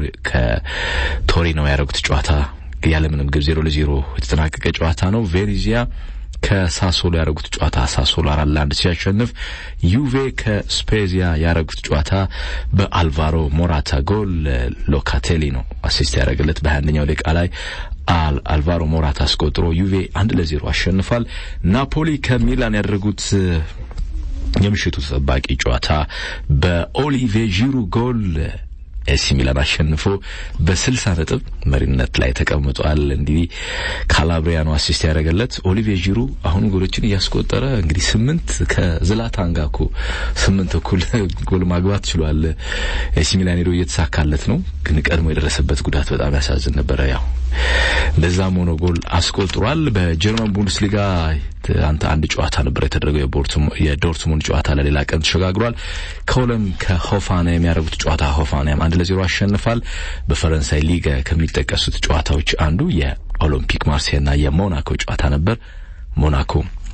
ከቶሪኖ ያደረጉት ጨዋታ ያለምንም ግብ ዜሮ ለዜሮ የተጠናቀቀ ጨዋታ ነው። ቬኔዚያ ከሳሶሎ ያደረጉት ጨዋታ ሳሶሎ አራት ለአንድ ሲያሸንፍ ዩቬ ከስፔዚያ ያደረጉት ጨዋታ በአልቫሮ ሞራታ ጎል ሎካቴሊ ነው አሲስት ያደረገለት በሀያ አንደኛው ደቂቃ ላይ አልቫሮ ሞራታ አስቆጥሮ ዩቬ አንድ ለዜሮ አሸንፏል። ናፖሊ ከሚላን ያደረጉት የምሽቱ ተጠባቂ ጨዋታ በኦሊቬ ዢሩ ጎል ኤሲ ሚላን አሸንፎ በስልሳ ነጥብ መሪነት ላይ ተቀምጧል። እንግዲህ ካላብሪያኑ አሲስት ያደረገለት ኦሊቪየ ዢሩ አሁን ጎሎችን እያስቆጠረ እንግዲህ ስምንት ከዝላታን ጋር እኮ ስምንት እኩል ጎል ማግባት ችሏል። ኤሲ ሚላን ሄዶ እየተሳካለት ነው፣ ግን ቀድሞ የደረሰበት ጉዳት በጣም ያሳዝን ነበረ። ያው እንደዛም ሆኖ ጎል አስቆጥሯል። በጀርመን ቡንደስሊጋ አንተ አንድ ጨዋታ ነበር የተደረገው የዶርትሙንድ ጨዋታ ለሌላ ቀን ተሸጋግሯል። ከሆለም ከሆፋና የሚያደርጉት ጨዋታ ሆፋናም አንድ ለዜሮ አሸንፋል። በፈረንሳይ ሊጋ ከሚጠቀሱት ጨዋታዎች አንዱ የኦሎምፒክ ማርሴይና የሞናኮ ጨዋታ ነበር። ሞናኮ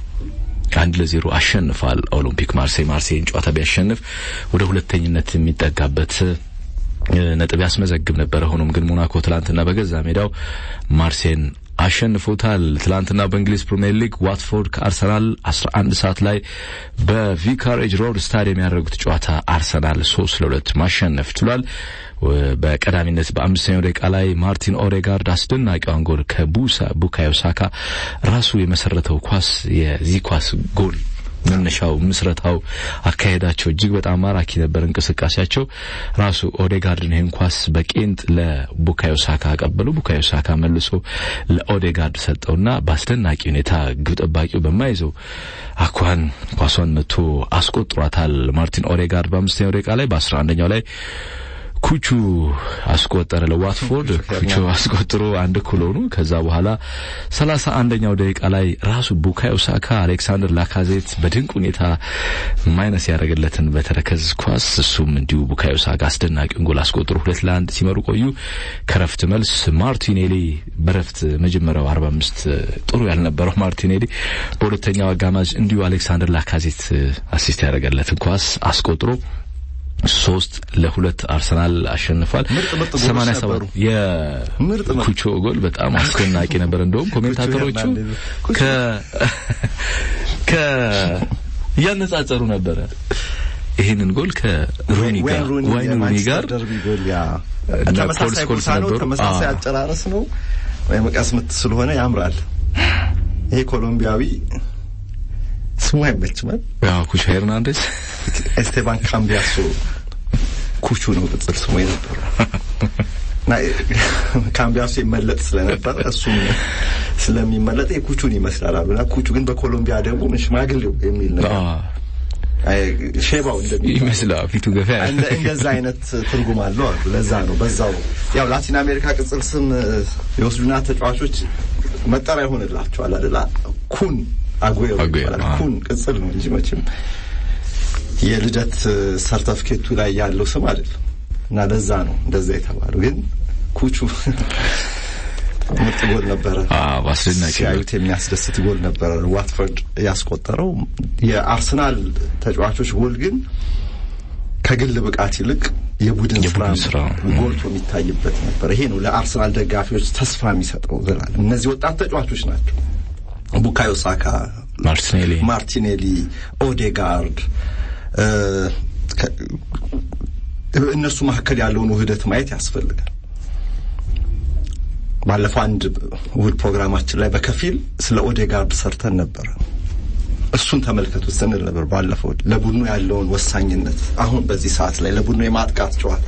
አንድ ለዜሮ አሸንፏል። ኦሎምፒክ ማርሴይ ማርሴይን ጨዋታ ቢያሸንፍ ወደ ሁለተኝነት የሚጠጋበት ነጥብ ያስመዘግብ ነበረ። ሆኖም ግን ሞናኮ ትላንትና በገዛ ሜዳው ማርሴይን አሸንፎታል። ትላንትና በእንግሊዝ ፕሪምየር ሊግ ዋትፎርድ ከአርሰናል 11 ሰዓት ላይ በቪካሬጅ ሮድ ስታዲየም ያደረጉት ጨዋታ አርሰናል 3 ለሁለት ማሸነፍ ችሏል። በቀዳሚነት በአምስተኛው ደቂቃ ላይ ማርቲን ኦዴጋርድ አስደናቂዋን ጎል ከቡሳ ቡካዮ ሳካ ራሱ የመሰረተው ኳስ የዚህ ኳስ ጎል መነሻው ምስረታው አካሄዳቸው እጅግ በጣም ማራኪ ነበር። እንቅስቃሴያቸው ራሱ ኦዴጋርድን ይህን ኳስ በቄንጥ ለቡካዮ ሳካ አቀበሉ። ቡካዮ ሳካ መልሶ ለኦዴጋርድ ሰጠውና በአስደናቂ ሁኔታ ግብ ጠባቂው በማይዘው አኳን ኳሷን መቶ አስቆጥሯታል። ማርቲን ኦዴጋርድ በአምስተኛው ደቂቃ ላይ በአስራ አንደኛው ላይ ኩቹ አስቆጠረ ለዋትፎርድ። ኩቹ አስቆጥሮ አንድ እኩል ሆኑ። ከዛ በኋላ ሰላሳ አንደኛው ደቂቃ ላይ ራሱ ቡካዮ ሳካ አሌክሳንደር ላካዜት በድንቅ ሁኔታ ማይነስ ያደረገለትን በተረከዝ ኳስ እሱም እንዲሁ ቡካዮ ሳካ አስደናቂውን ጎል አስቆጥሮ ሁለት ለአንድ ሲመሩ ቆዩ። ከረፍት መልስ ማርቲኔሊ በረፍት መጀመሪያው አርባ አምስት ጥሩ ያልነበረው ማርቲኔሊ በሁለተኛው አጋማሽ እንዲሁ አሌክሳንደር ላካዜት አሲስት ያደረገለትን ኳስ አስቆጥሮ ሶስት ለሁለት አርሰናል አሸንፏል። ሰማንያ ሰባት የኩቾ ጎል በጣም አስደናቂ ነበር። እንደውም ኮሜንታተሮቹ ከ ከ እያነጻጸሩ ነበረ ይህንን ጎል ከሩኒ ጋር ዋይን ሩኒ ጋር ተመሳሳይ ቦታ ነው፣ ተመሳሳይ አጨራረስ ነው። መቀስ ምት ስለሆነ ያምራል። ይሄ ኮሎምቢያዊ ስሙ አይመችም። ያው ኩቾ ሄርናንዴዝ ኤስቴባን ካምቢያሶ ኩቹ ነው ቅጽል ስሙ የነበረው እና ካምቢያሶ ይመለጥ ስለነበር እሱም ስለሚመለጥ የኩቹን ይመስላል አሉና ኩቹ ግን በኮሎምቢያ ደግሞ ሽማግሌው የሚል ነገር ሼባው ይመስላል ፊቱ ገፋ እንደዛ አይነት ትርጉም አለው አሉ። ለዛ ነው በዛው ያው ላቲን አሜሪካ ቅጽል ስም የወስዱና ተጫዋቾች መጠሪያ ይሆንላቸዋል አይደል? ኩን አጉዌሮ ይባላል። ኩን ቅጽል ነው እንጂ መቼም የልደት ሰርተፍኬቱ ላይ ያለው ስም አይደለም። እና ለዛ ነው እንደዛ የተባለው። ግን ኩቹ ምርጥ ጎል ነበረ። አዎ አስደናቂ ሲያዩት የሚያስደስት ጎል ነበረ ዋትፈርድ ያስቆጠረው። የአርሰናል ተጫዋቾች ጎል ግን ከግል ብቃት ይልቅ የቡድን ስራ ጎልቶ የሚታይበት ነበር። ይሄ ነው ለአርሰናል ደጋፊዎች ተስፋ የሚሰጠው ዘላለም። እነዚህ ወጣት ተጫዋቾች ናቸው። ቡካዮ ሳካ፣ ማርቲኔሊ ማርቲኔሊ፣ ኦዴጋርድ እነሱ መካከል ያለውን ውህደት ማየት ያስፈልጋል። ባለፈው አንድ እሑድ ፕሮግራማችን ላይ በከፊል ስለ ኦዴጋርድ ሰርተን ነበር። እሱን ተመልከቱት ስንል ነበር ባለፈው ለቡድኑ ያለውን ወሳኝነት አሁን በዚህ ሰዓት ላይ ለቡድኑ የማጥቃት ጨዋታ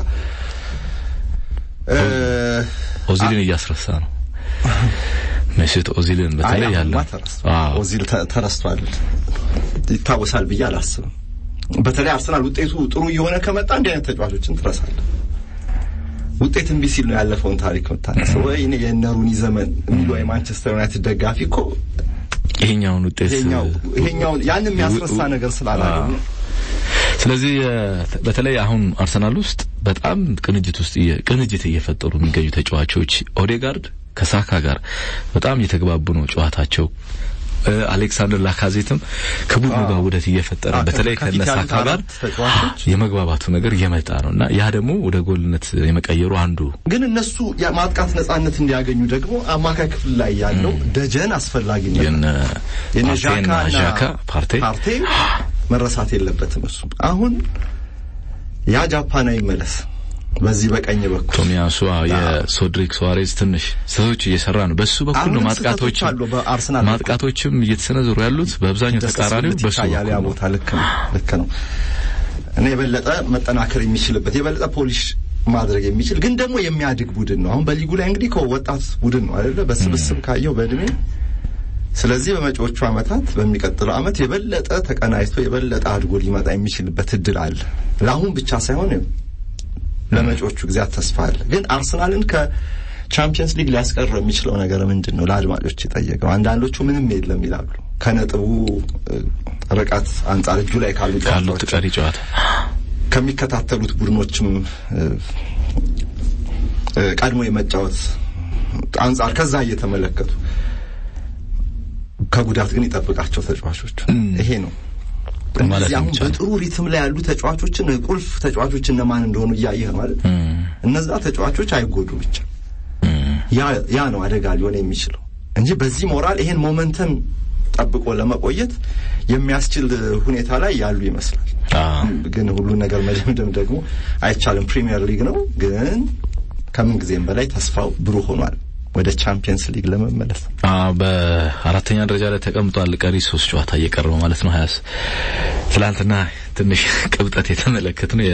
ኦዚልን እያስረሳ ነው። መስት ኦዚልን በተለይ ያለው ኦዚል ተረስቷል ይታወሳል ብዬ አላስብም። በተለይ አርሰናል ውጤቱ ጥሩ እየሆነ ከመጣ እንዲህ አይነት ተጫዋቾችን ትረሳለህ። ውጤት እምቢ ሲል ነው ያለፈውን ታሪክ የምታነሳው። ወይ እኔ የእነ ሩኒ ዘመን የሚሉ የማንቸስተር ዩናይትድ ደጋፊ እኮ ይሄኛውን ውጤት ይሄኛውን ያን የሚያስረሳ ነገር ስላላገኘ ስለዚህ በተለይ አሁን አርሰናል ውስጥ በጣም ቅንጅት ውስጥ ቅንጅት እየፈጠሩ የሚገኙ ተጫዋቾች ኦዴጋርድ ከሳካ ጋር በጣም እየተግባቡ ነው ጨዋታቸው። አሌክሳንደር ላካዜትም ከቡድኑ ጋር ውህደት እየፈጠረ በተለይ ከነሳካ ጋር የመግባባቱ ነገር እየመጣ ነው እና ያ ደግሞ ወደ ጎልነት የመቀየሩ አንዱ ግን እነሱ የማጥቃት ነጻነት እንዲያገኙ ደግሞ አማካይ ክፍል ላይ ያለው ደጀን አስፈላጊ ነው። የነ ዣካ ፓርቴ ፓርቴ መረሳት የለበትም። እሱ አሁን ያ ጃፓናዊ መለስ በዚህ በቀኝ በኩል ቶሚያሱ የሶድሪክ ሱዋሬዝ ትንሽ ስህተቶች እየሰራ ነው። በሱ በኩል ነው ማጥቃቶች ማጥቃቶችም እየተሰነዘሩ ያሉት በአብዛኛው ተቃራኒው በሱ በኩል ቦታ ልክ ነው ልክ ነው። እኔ የበለጠ መጠናከር የሚችልበት የበለጠ ፖሊሽ ማድረግ የሚችል ግን ደግሞ የሚያድግ ቡድን ነው። አሁን በሊጉ ላይ እንግዲህ ከወጣት ቡድን ነው አይደለ? በስብስብ ካየው በእድሜ ስለዚህ በመጪዎቹ ዓመታት በሚቀጥለው ዓመት የበለጠ ተቀናጅቶ የበለጠ አድጎ ሊመጣ የሚችልበት እድል አለ። ለአሁን ብቻ ሳይሆን ለመጪዎቹ ጊዜያት ተስፋ አለ። ግን አርሰናልን ከቻምፒየንስ ሊግ ሊያስቀረው የሚችለው ነገር ምንድን ነው? ለአድማጮች የጠየቀው አንዳንዶቹ ምንም የለም ይላሉ። ከነጥቡ ርቀት አንጻር እጁ ላይ ካሉ ካሉት ቀሪ ጨዋታ ከሚከታተሉት ቡድኖችም ቀድሞ የመጫወት አንጻር ከዛ እየተመለከቱ ከጉዳት ግን ይጠብቃቸው ተጫዋቾች ይሄ ነው። እነዚህ አሁን በጥሩ ሪትም ላይ ያሉ ተጫዋቾችን ቁልፍ ተጫዋቾች እነማን እንደሆኑ እያየህ ማለት እነዛ ተጫዋቾች አይጎዱ ብቻ ያ ነው አደጋ ሊሆን የሚችለው እንጂ በዚህ ሞራል ይሄን ሞመንተም ጠብቆ ለመቆየት የሚያስችል ሁኔታ ላይ ያሉ ይመስላል። ግን ሁሉን ነገር መደምደም ደግሞ አይቻልም። ፕሪሚየር ሊግ ነው። ግን ከምን ጊዜም በላይ ተስፋው ብሩህ ሆኗል ወደ ቻምፒየንስ ሊግ ለመመለስ። በአራተኛ ደረጃ ላይ ተቀምጧል። ቀሪ ሶስት ጨዋታ እየቀረበ ማለት ነው። ሀያስ ትላንትና ትንሽ ቅብጠት የተመለከት ነው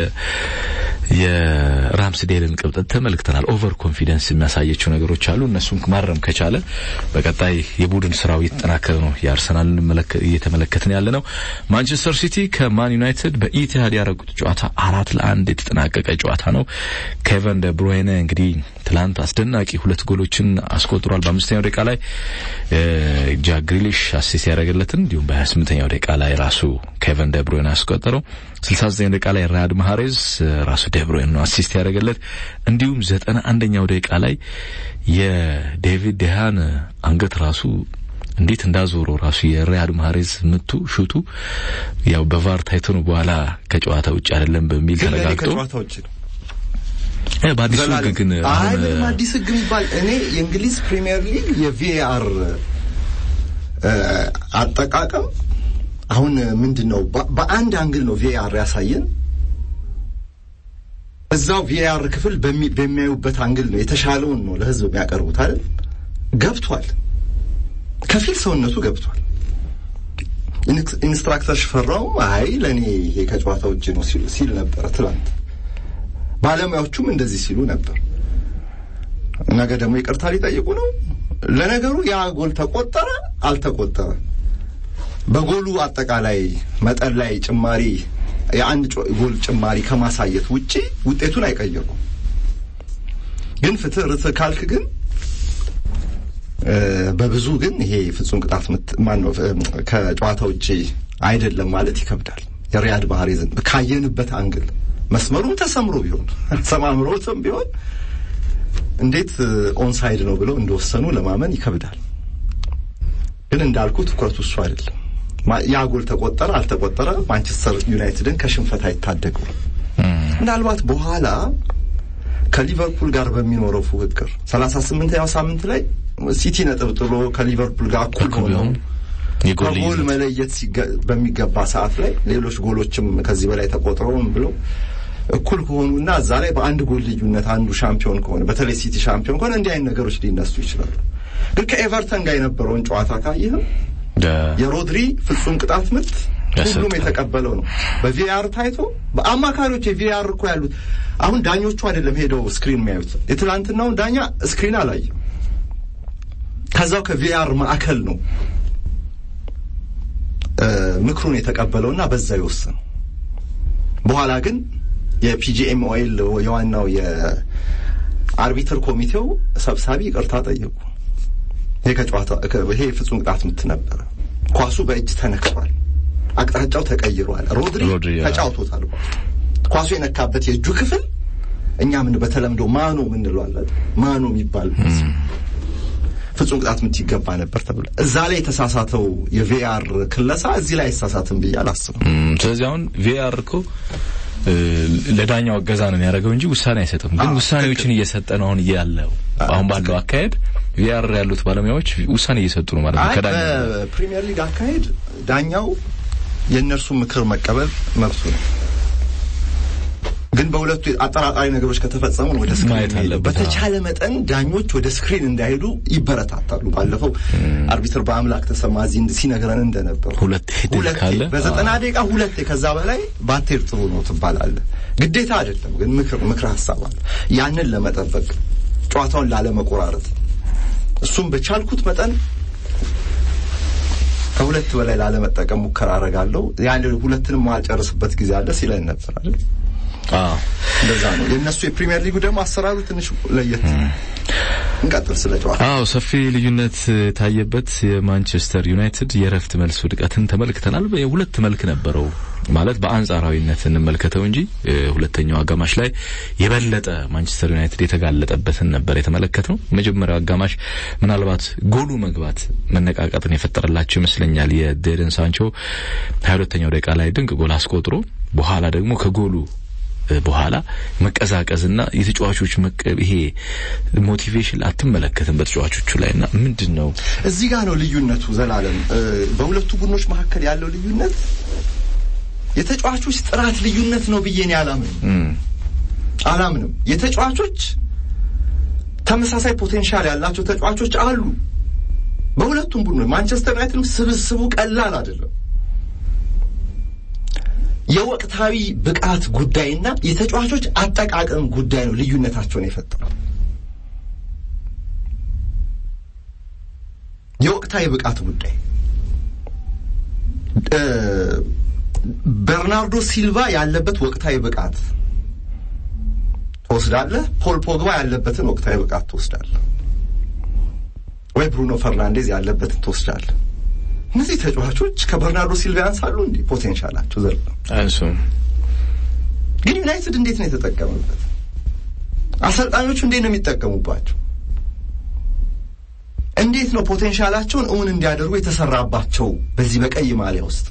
የራምስዴልን ቅብጠት ተመልክተናል። ኦቨር ኮንፊደንስ የሚያሳየችው ነገሮች አሉ። እነሱን ማረም ከቻለ በቀጣይ የቡድን ስራው እየተጠናከረ ነው የአርሰናልን እየተመለከትን ያለ ነው። ማንቸስተር ሲቲ ከማን ዩናይትድ በኢቲሃድ ያደረጉት ጨዋታ አራት ለአንድ የተጠናቀቀ ጨዋታ ነው። ኬቨን ደ ብሩይነ እንግዲህ ትላንት አስደናቂ ሁለት ጎሎችን አስቆጥሯል። በአምስተኛው ደቂቃ ላይ ጃክ ግሪሊሽ አሲስት ያደረገለትን እንዲሁም በ28ኛው ደቂቃ ላይ ራሱ ኬቨን ደ ብሩይነ ያስቆጠረው 69 ደቂቃ ላይ ራድ ማሃሬዝ ራሱ ደብሮይን ነው አሲስት ያደረገለት። እንዲሁም 91ኛው ደቂቃ ላይ የዴቪድ ደሃን አንገት ራሱ እንዴት እንዳዞረው ራሱ የሪያድ ማህሬዝ ምቱ ሹቱ ያው በቫር ታይቶ ነው በኋላ ከጨዋታ ውጭ አይደለም በሚል ተረጋግጦ ከጨዋታ ውጭ ነው። በአዲሱ ሕግ ግን አይ ምንም አዲስ ሕግ የሚባል እኔ የእንግሊዝ ፕሪሚየር ሊግ የቪኤአር አጠቃቀም አሁን ምንድን ነው በአንድ አንግል ነው ቪኤአር ያሳየን። እዛው ቪኤአር ክፍል በሚያዩበት አንግል ነው የተሻለውን ነው ለህዝብ የሚያቀርቡት አይደል? ገብቷል፣ ከፊል ሰውነቱ ገብቷል። ኢንስትራክተር ሽፈራውም አይ ለእኔ ይሄ ከጨዋታ ውጭ ነው ሲል ነበረ ትላንት። ባለሙያዎቹም እንደዚህ ሲሉ ነበር። ነገ ደግሞ ይቅርታ ሊጠይቁ ነው። ለነገሩ ያ ጎል ተቆጠረ አልተቆጠረ በጎሉ አጠቃላይ መጠን ላይ ጭማሪ የአንድ ጎል ጭማሪ ከማሳየት ውጪ ውጤቱን አይቀየሩም። ግን ፍትህ ርትህ ካልክ ግን በብዙ ግን ይሄ ፍጹም ቅጣት ምት ማነው ከጨዋታ ውጪ አይደለም ማለት ይከብዳል። የሪያድ ማህሬዝን ካየንበት አንግል መስመሩም ተሰምሮ ቢሆን ሰማምሮትም ቢሆን እንዴት ኦንሳይድ ነው ብለው እንደወሰኑ ለማመን ይከብዳል። ግን እንዳልኩ ትኩረቱ እሱ አይደለም። ያ ጎል ተቆጠረ አልተቆጠረ ማንቸስተር ዩናይትድን ከሽንፈት አይታደገው። ምናልባት በኋላ ከሊቨርፑል ጋር በሚኖረው ፉክክር ሰላሳ ስምንተኛው ሳምንት ላይ ሲቲ ነጥብ ጥሎ ከሊቨርፑል ጋር እኩል ሆነው ከጎል መለየት በሚገባ ሰዓት ላይ ሌሎች ጎሎችም ከዚህ በላይ ተቆጥረውም ብለው እኩል ከሆኑና እዛ ላይ በአንድ ጎል ልዩነት አንዱ ሻምፒዮን ከሆነ በተለይ ሲቲ ሻምፒዮን ከሆነ እንዲህ አይነት ነገሮች ሊነሱ ይችላሉ። ግን ከኤቨርተን ጋር የነበረውን ጨዋታ ካየህም የሮድሪ ፍጹም ቅጣት ምት ሁሉም የተቀበለው ነው። በቪአር ታይቶ በአማካሪዎች የቪአር እኮ ያሉት አሁን ዳኞቹ አይደለም ሄደው ስክሪን የሚያዩት። የትላንትናውን ዳኛ ስክሪን አላየም። ከዛው ከቪአር ማዕከል ነው ምክሩን የተቀበለውና በዛ የወሰነው። በኋላ ግን የፒጂኤምኦኤል የዋናው የአርቢትር ኮሚቴው ሰብሳቢ ይቅርታ ጠየቁ። ይሄ ከጨዋታ ይሄ ፍጹም ቅጣት ምት ነበረ። ኳሱ በእጅ ተነክቷል፣ አቅጣጫው ተቀይሯል። ሮድሪ ተጫውቶታል። ኳሱ የነካበት የእጁ ክፍል እኛ ምን በተለምዶ ማኖ ምንለዋለን ማኖ የሚባል ፍጹም ቅጣት ምት ይገባ ነበር ተብሎ እዛ ላይ የተሳሳተው የቪአር ክለሳ እዚህ ላይ አይሳሳትም ብዬ አላስብም። ስለዚህ አሁን ቪአር እኮ ለዳኛው እገዛ ነው የሚያደርገው እንጂ ውሳኔ አይሰጥም። ግን ውሳኔዎችን እየሰጠ ነው አሁን ያለው አሁን ባለው አካሄድ ቪአር ያሉት ባለሙያዎች ውሳኔ እየሰጡ ነው ማለት ነው። ከዳኛው በፕሪሚየር ሊግ አካሄድ ዳኛው የእነርሱ ምክር መቀበል መብቱ ነው። ግን በሁለቱ አጠራጣሪ ነገሮች ከተፈጸሙ ወደ ስክሪን ማየት መሄድ። አለበት። በተቻለ መጠን ዳኞች ወደ ስክሪን እንዳይሄዱ ይበረታታሉ። ባለፈው አርቢትር በአምላክ ተሰማ እዚህ ሲነግረን እንደነበር ሁለቴ ድል ሁለቴ ካለ በዘጠና ደቂቃ ሁለቴ ከዛ በላይ ባትሄድ ጥሩ ነው ትባላለህ። ግዴታ አይደለም ግን ምክር ምክር ሀሳብ አለ። ያንን ለመጠበቅ ጨዋታውን ላለመቆራረጥ እሱም በቻልኩት መጠን ከሁለት በላይ ላለመጠቀም ሙከራ አደርጋለሁ። ያን ሁለትንም ማልጨርስበት ጊዜ አለ ሲለን ነበር አይደል? አዎ እንደዛ ነው። የእነሱ የፕሪሚየር ሊጉ ደግሞ አሰራሩ ትንሽ ለየት። እንቀጥል ስለ ጨዋታ አዎ ሰፊ ልዩነት የታየበት የማንቸስተር ዩናይትድ የረፍት መልስ ውድቀትን ተመልክተናል። ሁለት መልክ ነበረው ማለት በአንጻራዊነት እንመልከተው እንጂ እ፣ ሁለተኛው አጋማሽ ላይ የበለጠ ማንቸስተር ዩናይትድ የተጋለጠበትን ነበር የተመለከተው። መጀመሪያው አጋማሽ ምናልባት ጎሉ መግባት መነቃቃትን የፈጠረላቸው ይመስለኛል። የዴደን ሳንቾ ሀያ ሁለተኛው ደቂቃ ላይ ድንቅ ጎል አስቆጥሮ በኋላ ደግሞ ከጎሉ እ፣ በኋላ መቀዛቀዝና የተጫዋቾች መቀ- ይሄ ሞቲቬሽን አትመለከትም በተጫዋቾቹ ላይና ምንድን ነው እዚህ ጋር ነው ልዩነቱ። ዘላለም እ፣ በሁለቱ ቡድኖች መካከል ያለው ልዩነት የተጫዋቾች ጥራት ልዩነት ነው ብዬ እኔ አላምንም እም፣ አላምንም። የተጫዋቾች ተመሳሳይ ፖቴንሻል ያላቸው ተጫዋቾች አሉ በሁለቱም ቡድኖች። ማንቸስተር ዩናይትድም ስብስቡ ቀላል አይደለም። የወቅታዊ ብቃት ጉዳይና የተጫዋቾች አጠቃቀም ጉዳይ ነው ልዩነታቸውን የፈጠረው። የወቅታዊ ብቃት ጉዳይ እ፣ በርናርዶ ሲልቫ ያለበት ወቅታዊ ብቃት ትወስዳለህ። ፖል ፖግባ ያለበትን ወቅታዊ ብቃት ትወስዳለህ፣ ወይ ብሩኖ ፈርናንዴዝ ያለበትን ትወስዳለህ። እነዚህ ተጫዋቾች ከበርናርዶ ሲልቫ ያንሳሉ እንዴ? ፖቴንሻላቸው ዘር አንሱም ግን ዩናይትድ እንዴት ነው የተጠቀመበት? አሰልጣኞቹ እንዴት ነው የሚጠቀሙባቸው? እንዴት ነው ፖቴንሻላቸውን እውን እንዲያደርጉ የተሰራባቸው? በዚህ በቀይ ማሊያ ውስጥ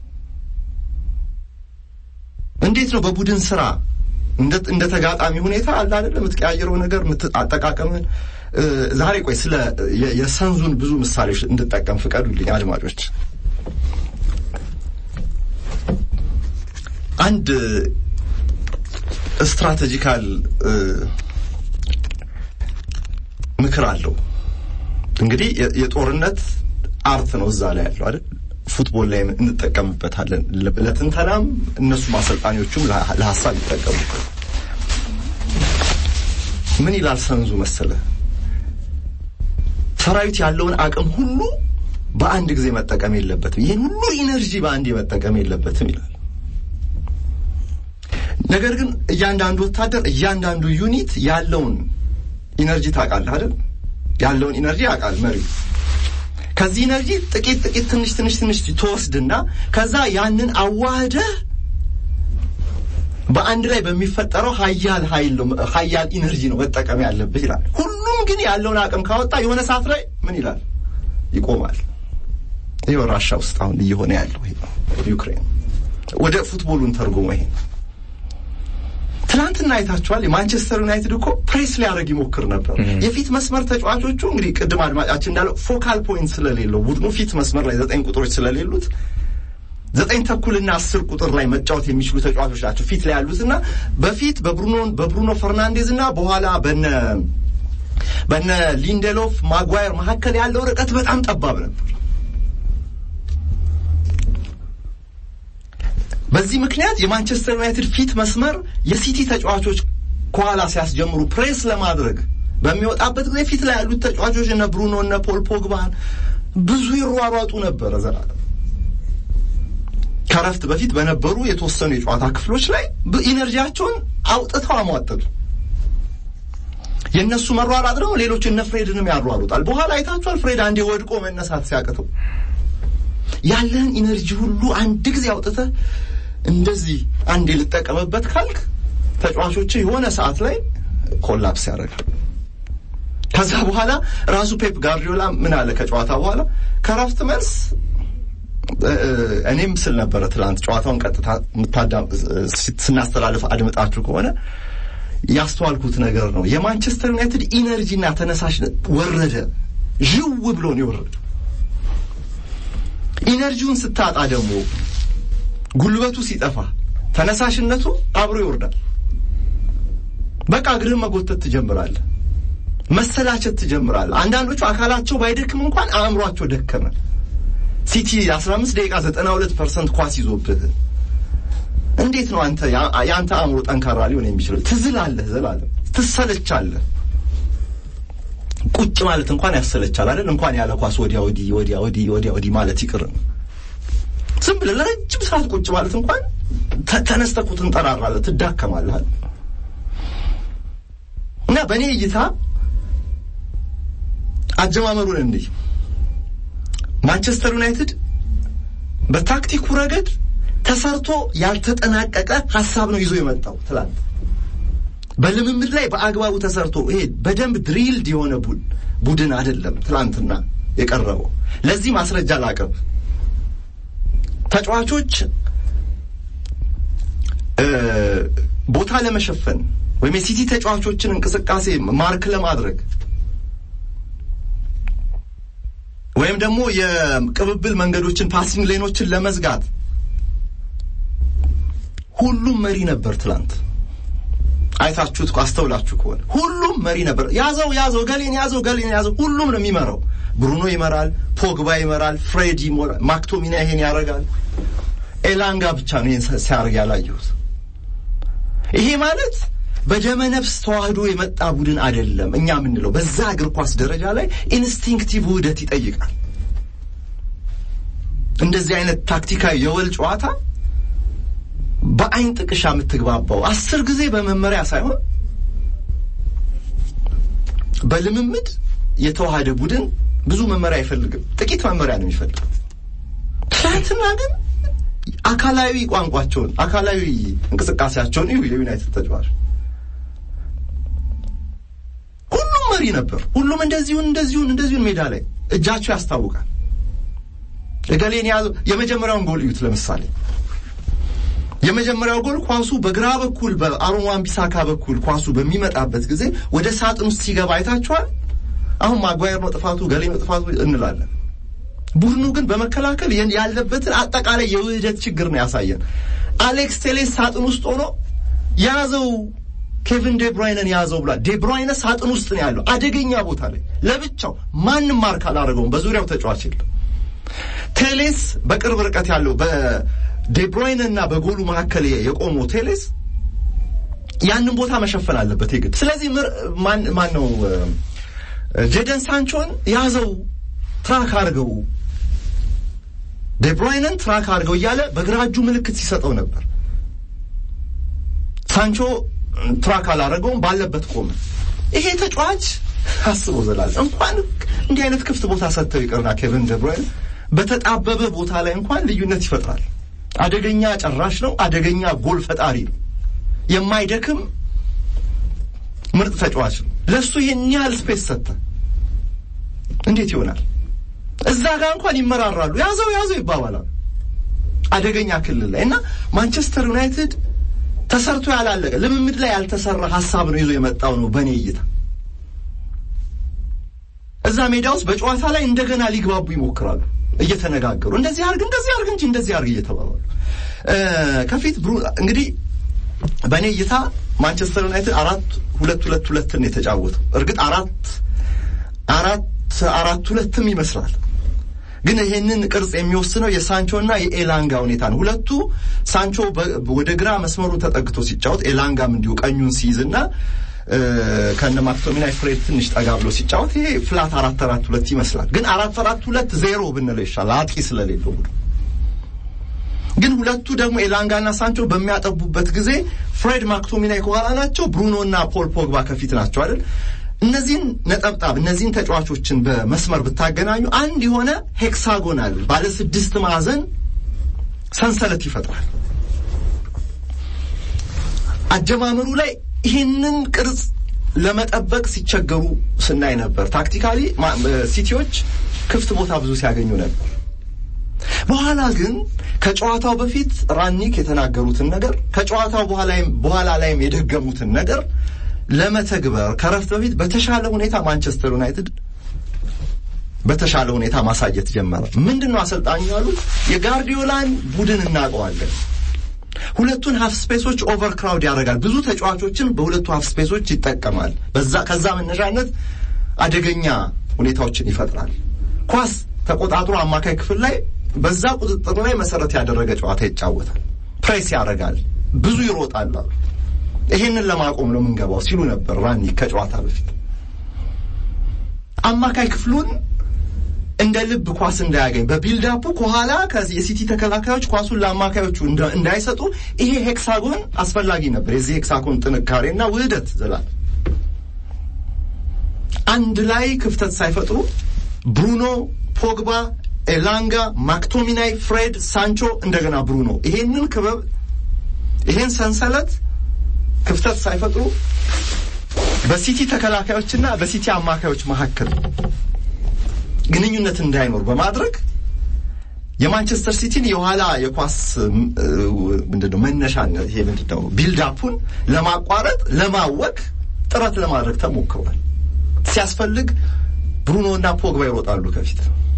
እንዴት ነው በቡድን ስራ እንደ እንደ ተጋጣሚ ሁኔታ አለ አይደለ የምትቀያየረው ነገር የምት- አጠቃቀምን እ፣ ዛሬ ቆይ ስለ የ- የሰንዙን ብዙ ምሳሌዎች እንድጠቀም ፍቀዱልኝ አድማጮች። አንድ ስትራቴጂካል እ፣ ምክር አለው። እንግዲህ የ- የጦርነት አርት ነው እዛ ላይ ያለው አይደል? ፉትቦል ላይ እንጠቀምበታለን። ለ- ለትንተናም እነሱም አሰልጣኞቹም ለሀ- ለሀሳብ ይጠቀሙበት። ምን ይላል ሰንዙ መሰለ? ሰራዊት ያለውን አቅም ሁሉ በአንድ ጊዜ መጠቀም የለበትም። ይህን ሁሉ ኢነርጂ በአንድ መጠቀም የለበትም ይላል። ነገር ግን እያንዳንዱ ወታደር እያንዳንዱ ዩኒት ያለውን ኢነርጂ ታውቃለህ አይደል? ያለውን ኢነርጂ ያውቃል መሪው። ከዚህ ኢነርጂ ጥቂት ጥቂት ትንሽ ትንሽ ትንሽ ትወስድና ከዛ ያንን አዋህደህ በአንድ ላይ በሚፈጠረው ሀያል ኃይል ነው ሀያል ኢነርጂ ነው መጠቀም ያለብህ ይላል። ሁሉም ግን ያለውን አቅም ካወጣ የሆነ ሰዓት ላይ ምን ይላል? ይቆማል። ይኸው ራሻ ውስጥ አሁን እየሆነ ያለው ይሄ ነው። ዩክሬን ወደ ፉትቦሉን ተርጉሞ ይሄ ነው። ትናንትና አይታችኋል። የማንቸስተር ዩናይትድ እኮ ፕሬስ ሊያደርግ ይሞክር ነበር። የፊት መስመር ተጫዋቾቹ እንግዲህ ቅድም አድማጫችን እንዳለው ፎካል ፖይንት ስለሌለው ቡድኑ ፊት መስመር ላይ ዘጠኝ ቁጥሮች ስለሌሉት ዘጠኝ ተኩልና አስር ቁጥር ላይ መጫወት የሚችሉ ተጫዋቾች ናቸው ፊት ላይ ያሉትና በፊት በብሩኖ በብሩኖ ፈርናንዴዝ እና በኋላ በነ በነ ሊንደሎፍ ማጓየር መካከል ያለው ርቀት በጣም ጠባብ ነበር። በዚህ ምክንያት የማንቸስተር ዩናይትድ ፊት መስመር የሲቲ ተጫዋቾች ከኋላ ሲያስጀምሩ ፕሬስ ለማድረግ በሚወጣበት ጊዜ ፊት ላይ ያሉት ተጫዋቾች እነ ብሩኖ እነ ፖል ፖግባን ብዙ ይሯሯጡ ነበረ። ዘላለም ከረፍት በፊት በነበሩ የተወሰኑ የጨዋታ ክፍሎች ላይ ኢነርጂያቸውን አውጥተው አሟጠጡ። የእነሱ መሯሯጥ ደግሞ ሌሎች እነ ፍሬድንም ያሯሩጣል። በኋላ አይታችኋል። ፍሬድ አንዴ ወድቆ መነሳት ሲያቅተው ያለህን ኢነርጂ ሁሉ አንድ ጊዜ አውጥተህ እንደዚህ አንዴ ልጠቀምበት ካልክ ተጫዋቾች የሆነ ሰዓት ላይ ኮላፕስ ያደርጋል። ከዛ በኋላ ራሱ ፔፕ ጋርዲዮላ ምን አለ ከጨዋታ በኋላ ከረፍት መልስ እኔም ስል ነበረ ትላንት ጨዋታውን ቀጥታ ስናስተላልፍ አድምጣችሁ ከሆነ ያስተዋልኩት ነገር ነው። የማንቸስተር ዩናይትድ ኢነርጂና ተነሳሽነት ወረደ፣ ዥው ብሎ ነው የወረደ። ኢነርጂውን ስታጣ ደግሞ ጉልበቱ ሲጠፋ ተነሳሽነቱ አብሮ ይወርዳል። በቃ እግርህን መጎተት ትጀምራለህ። መሰላቸት ትጀምራለህ። አንዳንዶቹ አካላቸው ባይደክም እንኳን አእምሯቸው ደከመ። ሲቲ 15 ደቂቃ 92 ፐርሰንት ኳስ ይዞብህ እንዴት ነው አንተ የአንተ አእምሮ ጠንካራ ሊሆን የሚችለው? ትዝላለህ፣ ዘላለም ትሰለቻለህ። ቁጭ ማለት እንኳን ያሰለቻል አይደል? እንኳን ያለ ኳስ ወዲያ ወዲህ ወዲያ ወዲህ ወዲያ ወዲህ ማለት ይቅር ዝም ብለህ ለረጅም ሰዓት ቁጭ ማለት እንኳን ተነስተህ እኮ ትንጠራራለህ፣ ትዳከማለህ። እና በእኔ እይታ አጀማመሩን እንዲህ ማንቸስተር ዩናይትድ በታክቲኩ ረገድ ተሰርቶ ያልተጠናቀቀ ሀሳብ ነው ይዞ የመጣው ትላንት። በልምምድ ላይ በአግባቡ ተሰርቶ ይሄ በደንብ ድሪልድ የሆነ ቡድን አይደለም ትላንትና የቀረበው። ለዚህ ማስረጃ ላቅርብ። ተጫዋቾች ቦታ ለመሸፈን ወይም የሲቲ ተጫዋቾችን እንቅስቃሴ ማርክ ለማድረግ ወይም ደግሞ የቅብብል መንገዶችን ፓሲንግ ሌኖችን ለመዝጋት ሁሉም መሪ ነበር ትላንት። አይታችሁት አስተውላችሁ ከሆነ ሁሉም መሪ ነበር። ያዘው ያዘው፣ ገሌን ያዘው፣ ገሌን ያዘው። ሁሉም ነው የሚመራው። ብሩኖ ይመራል፣ ፖግባ ይመራል፣ ፍሬድ ይሞራል፣ ማክቶሚና ይሄን ያደርጋል። ኤላንጋ ብቻ ነው ይሄን ሲያደርግ ያላየሁት። ይሄ ማለት በደመ ነፍስ ተዋህዶ የመጣ ቡድን አይደለም። እኛ የምንለው በዛ እግር ኳስ ደረጃ ላይ ኢንስቲንክቲቭ ውህደት ይጠይቃል። እንደዚህ አይነት ታክቲካዊ የወል ጨዋታ በአይን ጥቅሻ የምትግባባው አስር ጊዜ በመመሪያ ሳይሆን በልምምድ የተዋሃደ ቡድን ብዙ መመሪያ አይፈልግም። ጥቂት መመሪያ ነው የሚፈልግ። ትናንትና ግን አካላዊ ቋንቋቸውን አካላዊ እንቅስቃሴያቸውን ይሁ የዩናይትድ ተጫዋች ሁሉም መሪ ነበር። ሁሉም እንደዚሁን እንደዚሁን እንደዚሁን ሜዳ ላይ እጃቸው ያስታውቃል። እገሌን ያዘው። የመጀመሪያውን ጎል እዩት ለምሳሌ የመጀመሪያው ጎል ኳሱ በግራ በኩል በአሮን wan-ቢሳካ በኩል ኳሱ በሚመጣበት ጊዜ ወደ ሳጥን ውስጥ ሲገባ አይታችኋል። አሁን ማጓየር ነው ጥፋቱ፣ ገሌ ነው ጥፋቱ እንላለን። ቡድኑ ግን በመከላከል ያለበትን አጠቃላይ የውህደት ችግር ነው ያሳየን። አሌክስ ቴሌስ ሳጥን ውስጥ ሆኖ ያዘው፣ ኬቪን ዴብሮይነን ያዘው ብሏል። ዴብሮይነ ሳጥን ውስጥ ነው ያለው፣ አደገኛ ቦታ ላይ ለብቻው፣ ማንም ማርክ አላደረገውም። በዙሪያው ተጫዋች የለም። ቴሌስ በቅርብ ርቀት ያለው ዴብሮይን እና በጎሉ መካከል የቆመው ቴሌስ ያንን ቦታ መሸፈን አለበት የግድ። ስለዚህ ማን ነው ጄደን ሳንቾን ያዘው፣ ትራክ አድርገው፣ ዴብሮይንን ትራክ አድርገው እያለ በግራ እጁ ምልክት ሲሰጠው ነበር። ሳንቾ ትራክ አላደረገውም፣ ባለበት ቆመ። ይሄ ተጫዋች አስቦ ዘላል እንኳን እንዲህ አይነት ክፍት ቦታ ሰጥተው ይቅርና ኬቨን ዴብሮይን በተጣበበ ቦታ ላይ እንኳን ልዩነት ይፈጥራል። አደገኛ ጨራሽ ነው። አደገኛ ጎል ፈጣሪ ነው። የማይደክም ምርጥ ተጫዋች ነው። ለእሱ ይህን ያህል ስፔስ ሰጠ። እንዴት ይሆናል? እዛ ጋር እንኳን ይመራራሉ። ያዘው ያዘው ይባባላሉ። አደገኛ ክልል ላይ እና ማንቸስተር ዩናይትድ ተሰርቶ ያላለቀ ልምምድ ላይ ያልተሰራ ሀሳብ ነው ይዞ የመጣው ነው በእኔ እይታ። እዛ ሜዳ ውስጥ በጨዋታ ላይ እንደገና ሊግባቡ ይሞክራሉ እየተነጋገሩ እንደዚህ አርግ እንደዚህ አርግ እንጂ እንደዚህ አርግ እየተባባሉ ከፊት ብሩ እንግዲህ በእኔ እይታ ማንቸስተር ዩናይትድ አራት ሁለት ሁለት ሁለትን የተጫወተው እርግጥ አራት አራት አራት ሁለትም ይመስላል ግን ይሄንን ቅርጽ የሚወስነው የሳንቾና የኤላንጋ ሁኔታ ነው። ሁለቱ ሳንቾ ወደ ግራ መስመሩ ተጠግቶ ሲጫወት፣ ኤላንጋም እንዲሁ ቀኙን ሲይዝና ከነ ማክቶሚናይ ፍሬድ ትንሽ ጠጋ ብሎ ሲጫወት ይሄ ፍላት አራት አራት ሁለት ይመስላል። ግን አራት አራት ሁለት ዜሮ ብንለው ይሻላል አጥቂ ስለሌለው ቡድን። ግን ሁለቱ ደግሞ ኤላንጋና ሳንቾ በሚያጠቡበት ጊዜ ፍሬድ ማክቶሚናይ ከኋላ ናቸው፣ ብሩኖና ፖል ፖግባ ከፊት ናቸው አይደል? እነዚህን ነጠብጣብ እነዚህን ተጫዋቾችን በመስመር ብታገናኙ አንድ የሆነ ሄክሳጎናል ባለ ስድስት ማዕዘን ሰንሰለት ይፈጥራል። አጀማመሩ ላይ ይህንን ቅርጽ ለመጠበቅ ሲቸገሩ ስናይ ነበር። ታክቲካሊ ሲቲዎች ክፍት ቦታ ብዙ ሲያገኙ ነበር። በኋላ ግን ከጨዋታው በፊት ራኒክ የተናገሩትን ነገር ከጨዋታው በኋላ ላይም የደገሙትን ነገር ለመተግበር ከረፍት በፊት በተሻለ ሁኔታ ማንቸስተር ዩናይትድ በተሻለ ሁኔታ ማሳየት ጀመረ። ምንድን ነው አሰልጣኙ ያሉት? የጋርዲዮላን ቡድን እናውቀዋለን። ሁለቱን ሀፍ ስፔሶች ኦቨርክራውድ ያደርጋል። ብዙ ተጫዋቾችን በሁለቱ ሀፍ ስፔሶች ይጠቀማል። በዛ ከዛ መነሻነት አደገኛ ሁኔታዎችን ይፈጥራል። ኳስ ተቆጣጥሮ አማካይ ክፍል ላይ በዛ ቁጥጥር ላይ መሰረት ያደረገ ጨዋታ ይጫወታል። ፕሬስ ያደርጋል፣ ብዙ ይሮጣል። ይሄንን ለማቆም ነው የምንገባው ሲሉ ነበር ራኒክ ከጨዋታ በፊት አማካይ ክፍሉን እንደ ልብ ኳስ እንዳያገኝ በቢልዳፑ ከኋላ የሲቲ ተከላካዮች ኳሱን ለአማካዮቹ እንዳይሰጡ ይሄ ሄክሳጎን አስፈላጊ ነበር። የዚህ ሄክሳጎን ጥንካሬና ውህደት ዘላል አንድ ላይ ክፍተት ሳይፈጥሩ ብሩኖ፣ ፖግባ፣ ኤላንጋ፣ ማክቶሚናይ፣ ፍሬድ፣ ሳንቾ እንደገና ብሩኖ ይሄንን ክበብ ይሄን ሰንሰለት ክፍተት ሳይፈጥሩ በሲቲ ተከላካዮችና በሲቲ አማካዮች መካከል ግንኙነት እንዳይኖር በማድረግ የማንቸስተር ሲቲን የኋላ የኳስ ምንድነው መነሻነት ይሄ ምንድነው ቢልዳፑን ለማቋረጥ ለማወቅ ጥረት ለማድረግ ተሞክሯል። ሲያስፈልግ ብሩኖ እና ፖግባ ይሮጣሉ ከፊት።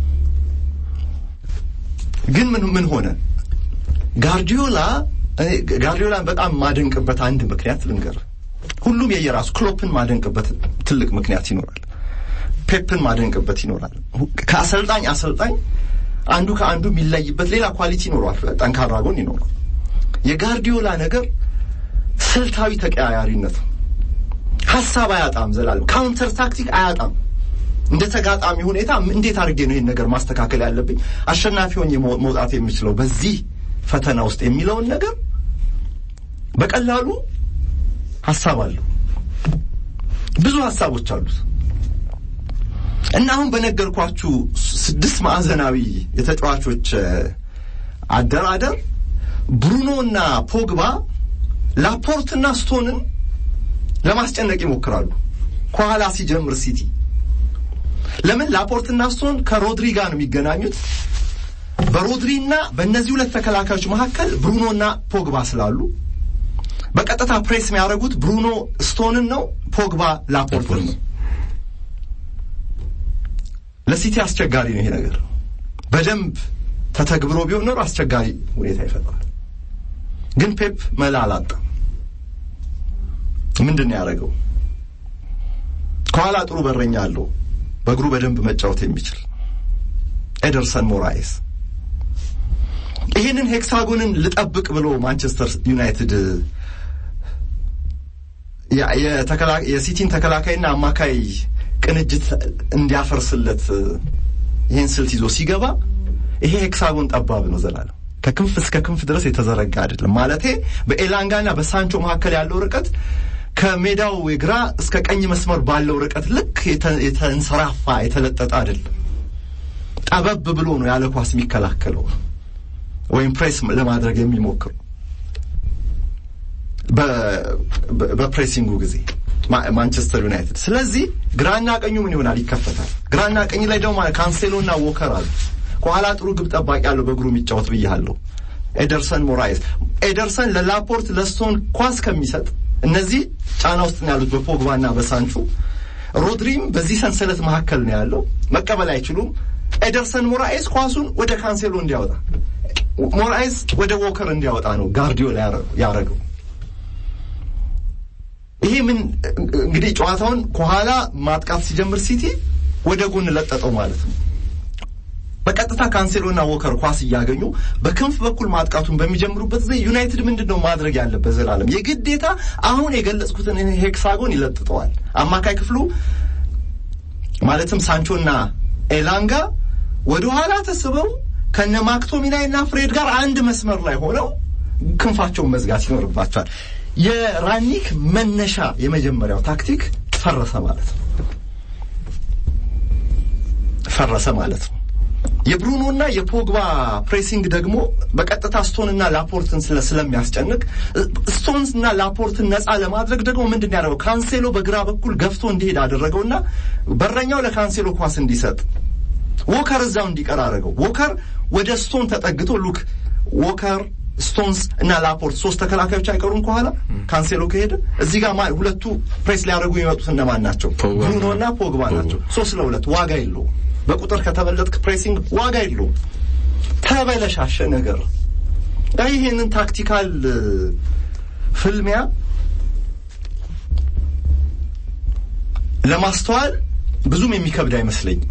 ግን ምን ምን ሆነ? ጋርዲዮላ ጋርዲዮላን በጣም ማደንቅበት አንድ ምክንያት ልንገር። ሁሉም የየራሱ ክሎፕን ማደንቅበት ትልቅ ምክንያት ይኖራል። ፔፕን ማደንቅበት ይኖራል። ከአሰልጣኝ አሰልጣኝ አንዱ ከአንዱ የሚለይበት ሌላ ኳሊቲ ይኖረዋል፣ ጠንካራ ጎን ይኖረዋል። የጋርዲዮላ ነገር ስልታዊ ተቀያያሪነት ነው። ሀሳብ አያጣም፣ ዘላለም ካውንተር ታክቲክ አያጣም። እንደ ተጋጣሚ ሁኔታ እንዴት አድርጌ ነው ይህን ነገር ማስተካከል ያለብኝ፣ አሸናፊ ሆኜ መውጣት የምችለው በዚህ ፈተና ውስጥ የሚለውን ነገር በቀላሉ ሀሳብ አለው። ብዙ ሀሳቦች አሉት። እና አሁን በነገርኳችሁ ስድስት ማዕዘናዊ የተጫዋቾች አደራደር ብሩኖ እና ፖግባ ላፖርትና ስቶንን ለማስጨነቅ ይሞክራሉ። ከኋላ ሲጀምር ሲቲ ለምን ላፖርትና ስቶን ከሮድሪ ጋር ነው የሚገናኙት። በሮድሪና በእነዚህ ሁለት ተከላካዮች መካከል ብሩኖና ፖግባ ስላሉ በቀጥታ ፕሬስ የሚያደርጉት ብሩኖ ስቶንን ነው፣ ፖግባ ላፖርትን ነው። ለሲቲ አስቸጋሪ ነው ይሄ ነገር። በደንብ ተተግብሮ ቢሆን ኖሮ አስቸጋሪ ሁኔታ ይፈጥራል። ግን ፔፕ መላ አላጣም። ምንድን ነው ያደረገው? ከኋላ ጥሩ በረኛ አለው፣ በእግሩ በደንብ መጫወት የሚችል ኤደርሰን ሞራይስ። ይህንን ሄክሳጎንን ልጠብቅ ብሎ ማንቸስተር ዩናይትድ የሲቲን ተከላካይና አማካይ ቅንጅት እንዲያፈርስለት ይህን ስልት ይዞ ሲገባ ይሄ ሄክሳጎን ጠባብ ነው ዘላለም ከክንፍ እስከ ክንፍ ድረስ የተዘረጋ አይደለም። ማለቴ በኤላንጋና በሳንቾ መካከል ያለው ርቀት ከሜዳው የግራ እስከ ቀኝ መስመር ባለው ርቀት ልክ የተንሰራፋ የተለጠጠ አይደለም። ጠበብ ብሎ ነው ያለ ኳስ የሚከላከለው ወይም ፕሬስ ለማድረግ የሚሞክሩ በፕሬሲንጉ ጊዜ ማንቸስተር ዩናይትድ። ስለዚህ ግራና ቀኙ ምን ይሆናል? ይከፈታል። ግራና ቀኝ ላይ ደግሞ ካንሴሎና ዎከር አሉ። ከኋላ ጥሩ ግብ ጠባቂ ያለው በእግሩ የሚጫወት ብያለሁ። ኤደርሰን ሞራይስ። ኤደርሰን ለላፖርት ለስቶን ኳስ ከሚሰጥ እነዚህ ጫና ውስጥ ነው ያሉት በፖግባና በሳንቹ። ሮድሪም በዚህ ሰንሰለት መካከል ነው ያለው። መቀበል አይችሉም። ኤደርሰን ሞራይስ ኳሱን ወደ ካንሴሎ እንዲያወጣ፣ ሞራይስ ወደ ዎከር እንዲያወጣ ነው ጋርዲዮላ ያረገው። ይሄ ምን እንግዲህ ጨዋታውን ከኋላ ማጥቃት ሲጀምር ሲቲ ወደ ጎን ለጠጠው ማለት ነው። በቀጥታ ካንሴሎና ዎከር ኳስ እያገኙ በክንፍ በኩል ማጥቃቱን በሚጀምሩበት ጊዜ ዩናይትድ ምንድን ነው ማድረግ ያለበት? ዘላለም የግዴታ አሁን የገለጽኩትን ሄክሳጎን ይለጥጠዋል። አማካይ ክፍሉ ማለትም ሳንቾና ኤላንጋ ወደ ኋላ ተስበው ከነ ማክቶሚናይ እና ፍሬድ ጋር አንድ መስመር ላይ ሆነው ክንፋቸውን መዝጋት ይኖርባቸዋል። የራኒክ መነሻ የመጀመሪያው ታክቲክ ፈረሰ ማለት ነው። ፈረሰ ማለት ነው። የብሩኖና የፖግባ ፕሬሲንግ ደግሞ በቀጥታ ስቶንና ላፖርትን ስለሚያስጨንቅ ስቶንና ላፖርትን ነፃ ለማድረግ ደግሞ ምንድን ያደረገው ካንሴሎ በግራ በኩል ገፍቶ እንዲሄድ አደረገውና በረኛው ለካንሴሎ ኳስ እንዲሰጥ ዎከር እዛው እንዲቀር አደረገው። ዎከር ወደ ስቶን ተጠግቶ ሉክ ዎከር ስቶንስ እና ላፖርት ሶስት ተከላካዮች አይቀሩም ከኋላ ካንሴሎ ከሄደ እዚህ ጋር ሁለቱ ፕሬስ ሊያደርጉ የሚመጡት እነማን ናቸው? ብሩኖ እና ፖግባ ናቸው። ሶስት ለሁለት ዋጋ የለውም። በቁጥር ከተበለጥክ ፕሬሲንግ ዋጋ የለውም። ተበለሻሸ ነገር ይሄንን ታክቲካል ፍልሚያ ለማስተዋል ብዙም የሚከብድ አይመስለኝም።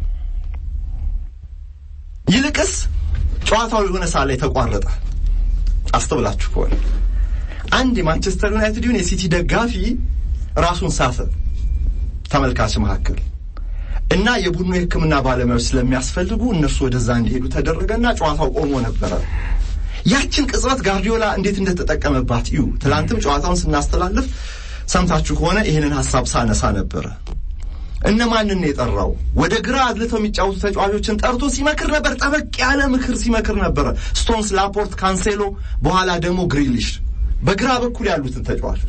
ይልቅስ ጨዋታው የሆነ ሰዓት ላይ ተቋረጠ። አስተውላችሁ ከሆነ አንድ የማንቸስተር ዩናይትድ ይሁን የሲቲ ደጋፊ ራሱን ሳተ ተመልካች መካከል እና የቡድኑ የሕክምና ባለሙያዎች ስለሚያስፈልጉ እነሱ ወደዛ እንዲሄዱ ተደረገና ጨዋታው ቆሞ ነበረ። ያችን ቅጽበት ጋርዲዮላ እንዴት እንደተጠቀመባት እዩ። ትላንትም ጨዋታውን ስናስተላልፍ ሰምታችሁ ከሆነ ይህንን ሀሳብ ሳነሳ ነበረ። እነማንን ነው የጠራው? ወደ ግራ አድልተው የሚጫወቱ ተጫዋቾችን ጠርቶ ሲመክር ነበር። ጠበቅ ያለ ምክር ሲመክር ነበረ። ስቶንስ፣ ላፖርት፣ ካንሴሎ፣ በኋላ ደግሞ ግሪሊሽ በግራ በኩል ያሉትን ተጫዋቾች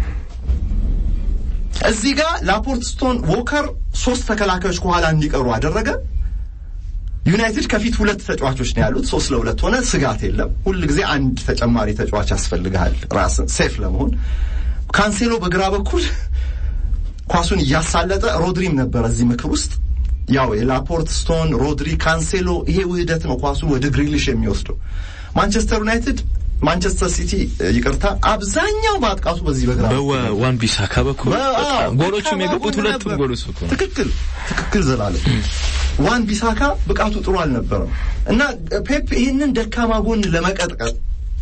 እዚህ ጋር ላፖርት፣ ስቶን፣ ዎከር ሶስት ተከላካዮች ከኋላ እንዲቀሩ አደረገ። ዩናይትድ ከፊት ሁለት ተጫዋቾች ነው ያሉት። ሶስት ለሁለት ሆነ። ስጋት የለም። ሁል ጊዜ አንድ ተጨማሪ ተጫዋች ያስፈልግሃል ራስን ሴፍ ለመሆን። ካንሴሎ በግራ በኩል ኳሱን እያሳለጠ ሮድሪም ነበረ እዚህ ምክር ውስጥ ያው የላፖርት ስቶን፣ ሮድሪ፣ ካንሴሎ ይሄ ውህደት ነው ኳሱን ወደ ግሪሊሽ የሚወስደው። ማንቸስተር ዩናይትድ ማንቸስተር ሲቲ ይቅርታ፣ አብዛኛው ማጥቃቱ በዚህ በግራ በዋን ቢሳካ በኩል ጎሎቹም የገቡት ሁለቱም ጎሎች እኮ ትክክል ትክክል ዘላለም ዋን ቢሳካ ብቃቱ ጥሩ አልነበረም እና ፔፕ ይህንን ደካማ ጎን ለመቀጥቀጥ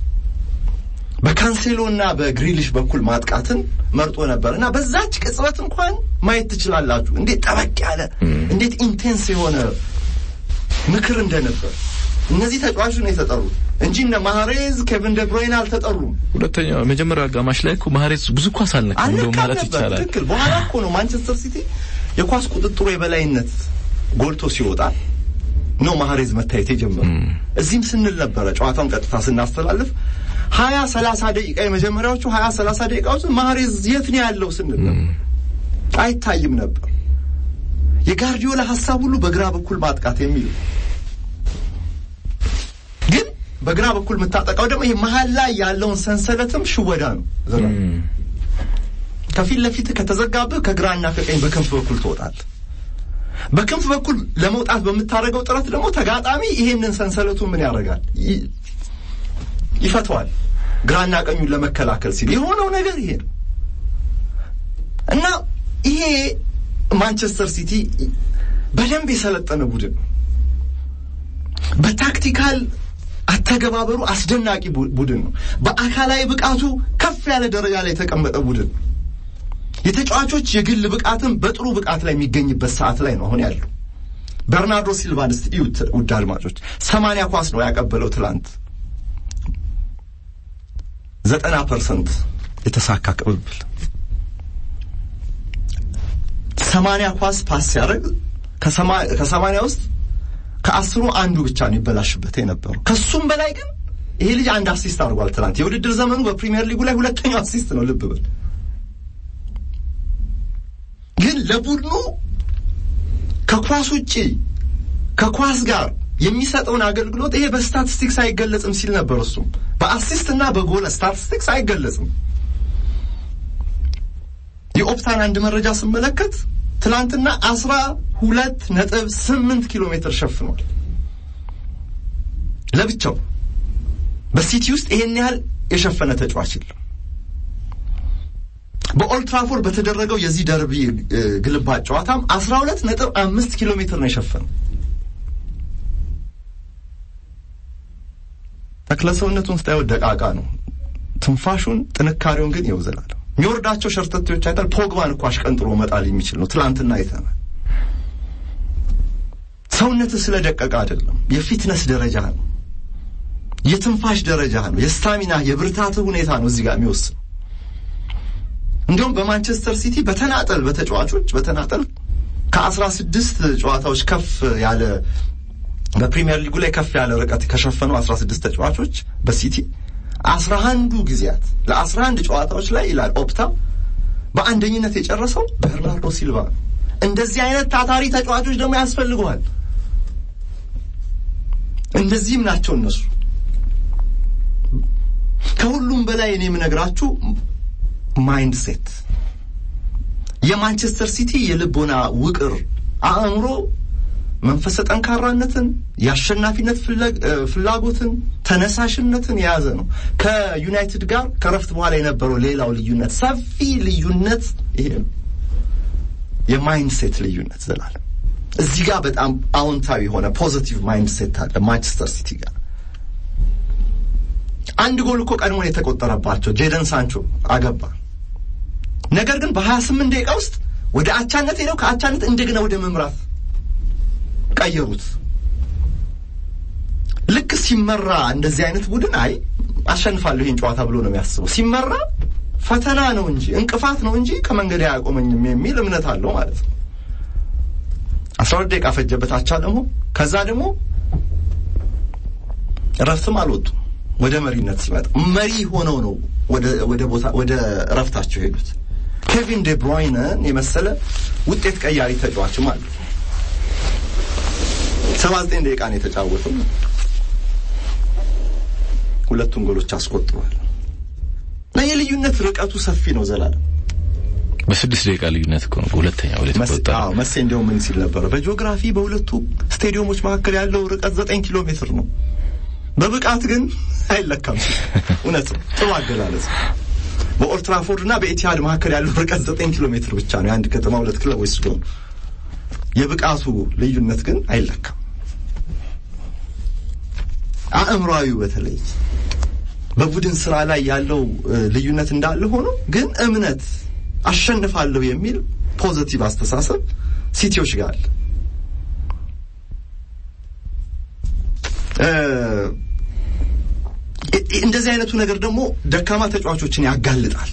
በካንሴሎ እና በግሪሊሽ በኩል ማጥቃትን መርጦ ነበር እና በዛች ቅጽበት እንኳን ማየት ትችላላችሁ እንዴት ጠበቅ ያለ እንዴት ኢንቴንስ የሆነ ምክር እንደነበር። እነዚህ ተጫዋቾች ነው የተጠሩት እንጂ እነ ማህሬዝ ኬቪን ደብሮይን አልተጠሩም። ሁለተኛው መጀመሪያ አጋማሽ ላይ እኮ ማህሬዝ ብዙ ኳስ አልነካም እንደው አልነካም ማለት ነበር። ይቻላል። ትክክል። በኋላ እኮ ነው ማንቸስተር ሲቲ የኳስ ቁጥጥሩ የበላይነት ጎልቶ ሲወጣ ነው ማህሬዝ መታየት የጀመረው። እዚህም ስንል ነበረ ጨዋታውን ቀጥታ ስናስተላልፍ ሀያ ሰላሳ ደቂቃ የመጀመሪያዎቹ ሀያ ሰላሳ ደቂቃዎች ማህሬዝ የት ነው ያለው ስንል ነበር። አይታይም ነበር። የጋርዲዮላ ሀሳብ ሁሉ በግራ በኩል ማጥቃት የሚል ግን በግራ በኩል የምታጠቃው ደግሞ ይሄ መሀል ላይ ያለውን ሰንሰለትም ሽወዳ ነው። ዘላ ከፊት ለፊት ከተዘጋብህ ከግራና ከቀኝ በክንፍ በኩል ትወጣለህ። በክንፍ በኩል ለመውጣት በምታደርገው ጥረት ደግሞ ተጋጣሚ ይሄንን ሰንሰለቱን ምን ያደርጋል? ይ- ይፈተዋል። ግራና ቀኙን ለመከላከል ሲል የሆነው ነገር ይሄ ነው እና ይሄ ማንቸስተር ሲቲ በደንብ የሰለጠነ ቡድን ነው። በታክቲካል አተገባበሩ አስደናቂ ቡ- ቡድን ነው። በአካላዊ ብቃቱ ከፍ ያለ ደረጃ ላይ የተቀመጠ ቡድን ነው። የተጫዋቾች የግል ብቃትም በጥሩ ብቃት ላይ የሚገኝበት ሰዓት ላይ ነው አሁን ያለው። በርናርዶ ሲልቫን እስቲ እዩት ውድ አድማጮች፣ ሰማንያ ኳስ ነው ያቀበለው ትላንት። ዘጠና ፐርሰንት የተሳካ ቅብብል፣ ሰማንያ ኳስ ፓስ ሲያደርግ ከሰማንያ ውስጥ ከአስሩ አንዱ ብቻ ነው ይበላሽበት የነበረው። ከሱም በላይ ግን ይሄ ልጅ አንድ አሲስት አድርጓል ትናንት። የውድድር ዘመኑ በፕሪሚየር ሊጉ ላይ ሁለተኛው አሲስት ነው። ልብ በል ግን ለቡድኑ ከኳስ ውጪ ከኳስ ጋር የሚሰጠውን አገልግሎት ይሄ በስታቲስቲክስ አይገለጽም ሲል ነበር። እሱም በአሲስት እና በጎል ስታቲስቲክስ አይገለጽም። የኦፕታን አንድ መረጃ ስመለከት ትናንትና አስራ ሁለት ነጥብ ስምንት ኪሎ ሜትር ሸፍኗል ለብቻው። በሲቲ ውስጥ ይሄን ያህል የሸፈነ ተጫዋች የለም። በኦልትራፎርድ በተደረገው የዚህ ደርቢ ግልባጭ ጨዋታም አስራ ሁለት ነጥብ አምስት ኪሎ ሜትር ነው የሸፈነው። ተክለ ሰውነቱን ስታየው ደቃቃ ነው። ትንፋሹን ጥንካሬውን ግን ይወዘላል። የሚወርዳቸው ሸርተቴዎች አይታል። ፖግባን እኮ አሽቀንጥሮ መጣል የሚችል ነው። ትላንትና አይተናል። ሰውነትህ ስለደቀቀ አይደለም፣ የፊትነስ ደረጃ ነው፣ የትንፋሽ ደረጃ ነው፣ የስታሚና የብርታትህ ሁኔታ ነው እዚህ ጋር የሚወስን እንዲሁም በማንቸስተር ሲቲ በተናጠል በተጫዋቾች በተናጠል ከአስራ ስድስት ጨዋታዎች ከፍ ያለ በፕሪሚየር ሊጉ ላይ ከፍ ያለ ርቀት ከሸፈኑ አስራ ስድስት ተጫዋቾች በሲቲ አስራ አንዱ ጊዜያት ለአስራ አንድ ጨዋታዎች ላይ ይላል ኦፕታ በአንደኝነት የጨረሰው በርናርዶ ሲልቫ ነው። እንደዚህ አይነት ታታሪ ተጫዋቾች ደግሞ ያስፈልገዋል። እንደዚህም ናቸው እነሱ። ከሁሉም በላይ እኔ የምነግራችሁ ማይንድ ሴት የማንቸስተር ሲቲ የልቦና ውቅር አእምሮ መንፈሰ ጠንካራነትን፣ የአሸናፊነት ፍላጎትን፣ ተነሳሽነትን የያዘ ነው። ከዩናይትድ ጋር ከረፍት በኋላ የነበረው ሌላው ልዩነት ሰፊ ልዩነት ይሄ ነው። የማይንድ ሴት ልዩነት ዘላለም እዚህ ጋር በጣም አዎንታዊ የሆነ ፖዚቲቭ ማይንድ ሴት አለ ማንቸስተር ሲቲ ጋር አንድ ጎል እኮ ቀድሞ የተቆጠረባቸው ጄደን ሳንቾ አገባ። ነገር ግን በሀያ ስምንት ደቂቃ ውስጥ ወደ አቻነት ሄደው ከአቻነት እንደገና ወደ መምራት ቀየሩት። ልክ ሲመራ እንደዚህ አይነት ቡድን አይ አሸንፋለሁ ይህን ጨዋታ ብሎ ነው የሚያስበው። ሲመራ ፈተና ነው እንጂ እንቅፋት ነው እንጂ ከመንገድ አያቆመኝም የሚል እምነት አለው ማለት ነው። አስራ ሁለት ደቂቃ ፈጀበት አቻ ደግሞ ከዛ ደግሞ እረፍትም አልወጡም። ወደ መሪነት ሲመጣ መሪ ሆነው ነው ወደ ቦታ ወደ እረፍታቸው ሄዱት። ኬቪን ዴ ብሮይነን የመሰለ ውጤት ቀያሪ ተጫዋችም አለ። ሰባ ዘጠኝ ደቂቃ ነው የተጫወተው። ሁለቱን ጎሎች አስቆጥሯል። እና የልዩነት ርቀቱ ሰፊ ነው። ዘላለም በስድስት ደቂቃ ልዩነት እኮ ነው ሁለተኛ ወደ ተቆጠረ። አዎ መሴ እንዲያው ምን ሲል ነበረ? በጂኦግራፊ በሁለቱ ስቴዲየሞች መካከል ያለው ርቀት ዘጠኝ ኪሎ ሜትር ነው በብቃት ግን አይለካም። እውነት ነው። ጥሩ አገላለጽ። በኦልትራፎርድ እና በኢቲሃድ መካከል ያለው ርቀት ዘጠኝ ኪሎ ሜትር ብቻ ነው። የአንድ ከተማ ሁለት ክለቦች ስለሆኑ የብቃቱ ልዩነት ግን አይለካም። አእምሯዊው በተለይ በቡድን ስራ ላይ ያለው ልዩነት እንዳለ ሆኖ ግን እምነት አሸንፋለሁ የሚል ፖዘቲቭ አስተሳሰብ ሲቲዎች ጋር አለ። እንደዚህ አይነቱ ነገር ደግሞ ደካማ ተጫዋቾችን ያጋልጣል።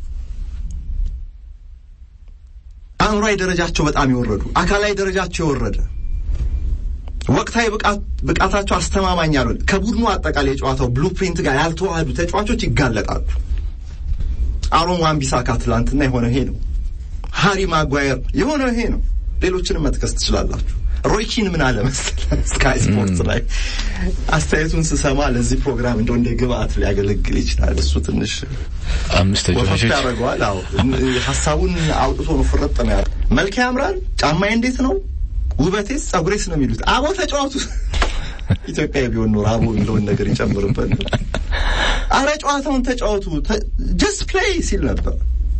አእምሯዊ ደረጃቸው በጣም የወረዱ፣ አካላዊ ደረጃቸው የወረደ፣ ወቅታዊ ብቃታቸው አስተማማኝ ያልሆነ ከቡድኑ አጠቃላይ የጨዋታው ብሉፕሪንት ጋር ያልተዋህዱ ተጫዋቾች ይጋለጣሉ። አሮን ዋን-ቢሳካ ትላንትና የሆነው ይሄ ነው። ሃሪ ማጓየር የሆነው ይሄ ነው። ሌሎችንም መጥቀስ ትችላላችሁ። ሮይኪን ምን አለ መሰለህ ስካይ ስፖርት ላይ አስተያየቱን ስሰማ ለዚህ ፕሮግራም እንደው እንደ ግብአት ሊያገለግል ይችላል። እሱ ትንሽ አምስት ተጫዋቾች ያደርገዋል። አዎ ሀሳቡን አውጥቶ ነው ፍረጥ ነው ያለው። መልክ ያምራል፣ ጫማዬ እንዴት ነው፣ ውበቴስ፣ ጸጉሬስ ነው የሚሉት። አቦ ተጫዋቱ ኢትዮጵያዊ ቢሆን ኖር አቦ የሚለውን ነገር ይጨምርበት። አረ ጨዋታውን ተጫወቱ ጀስት ፕሌይ ሲል ነበር።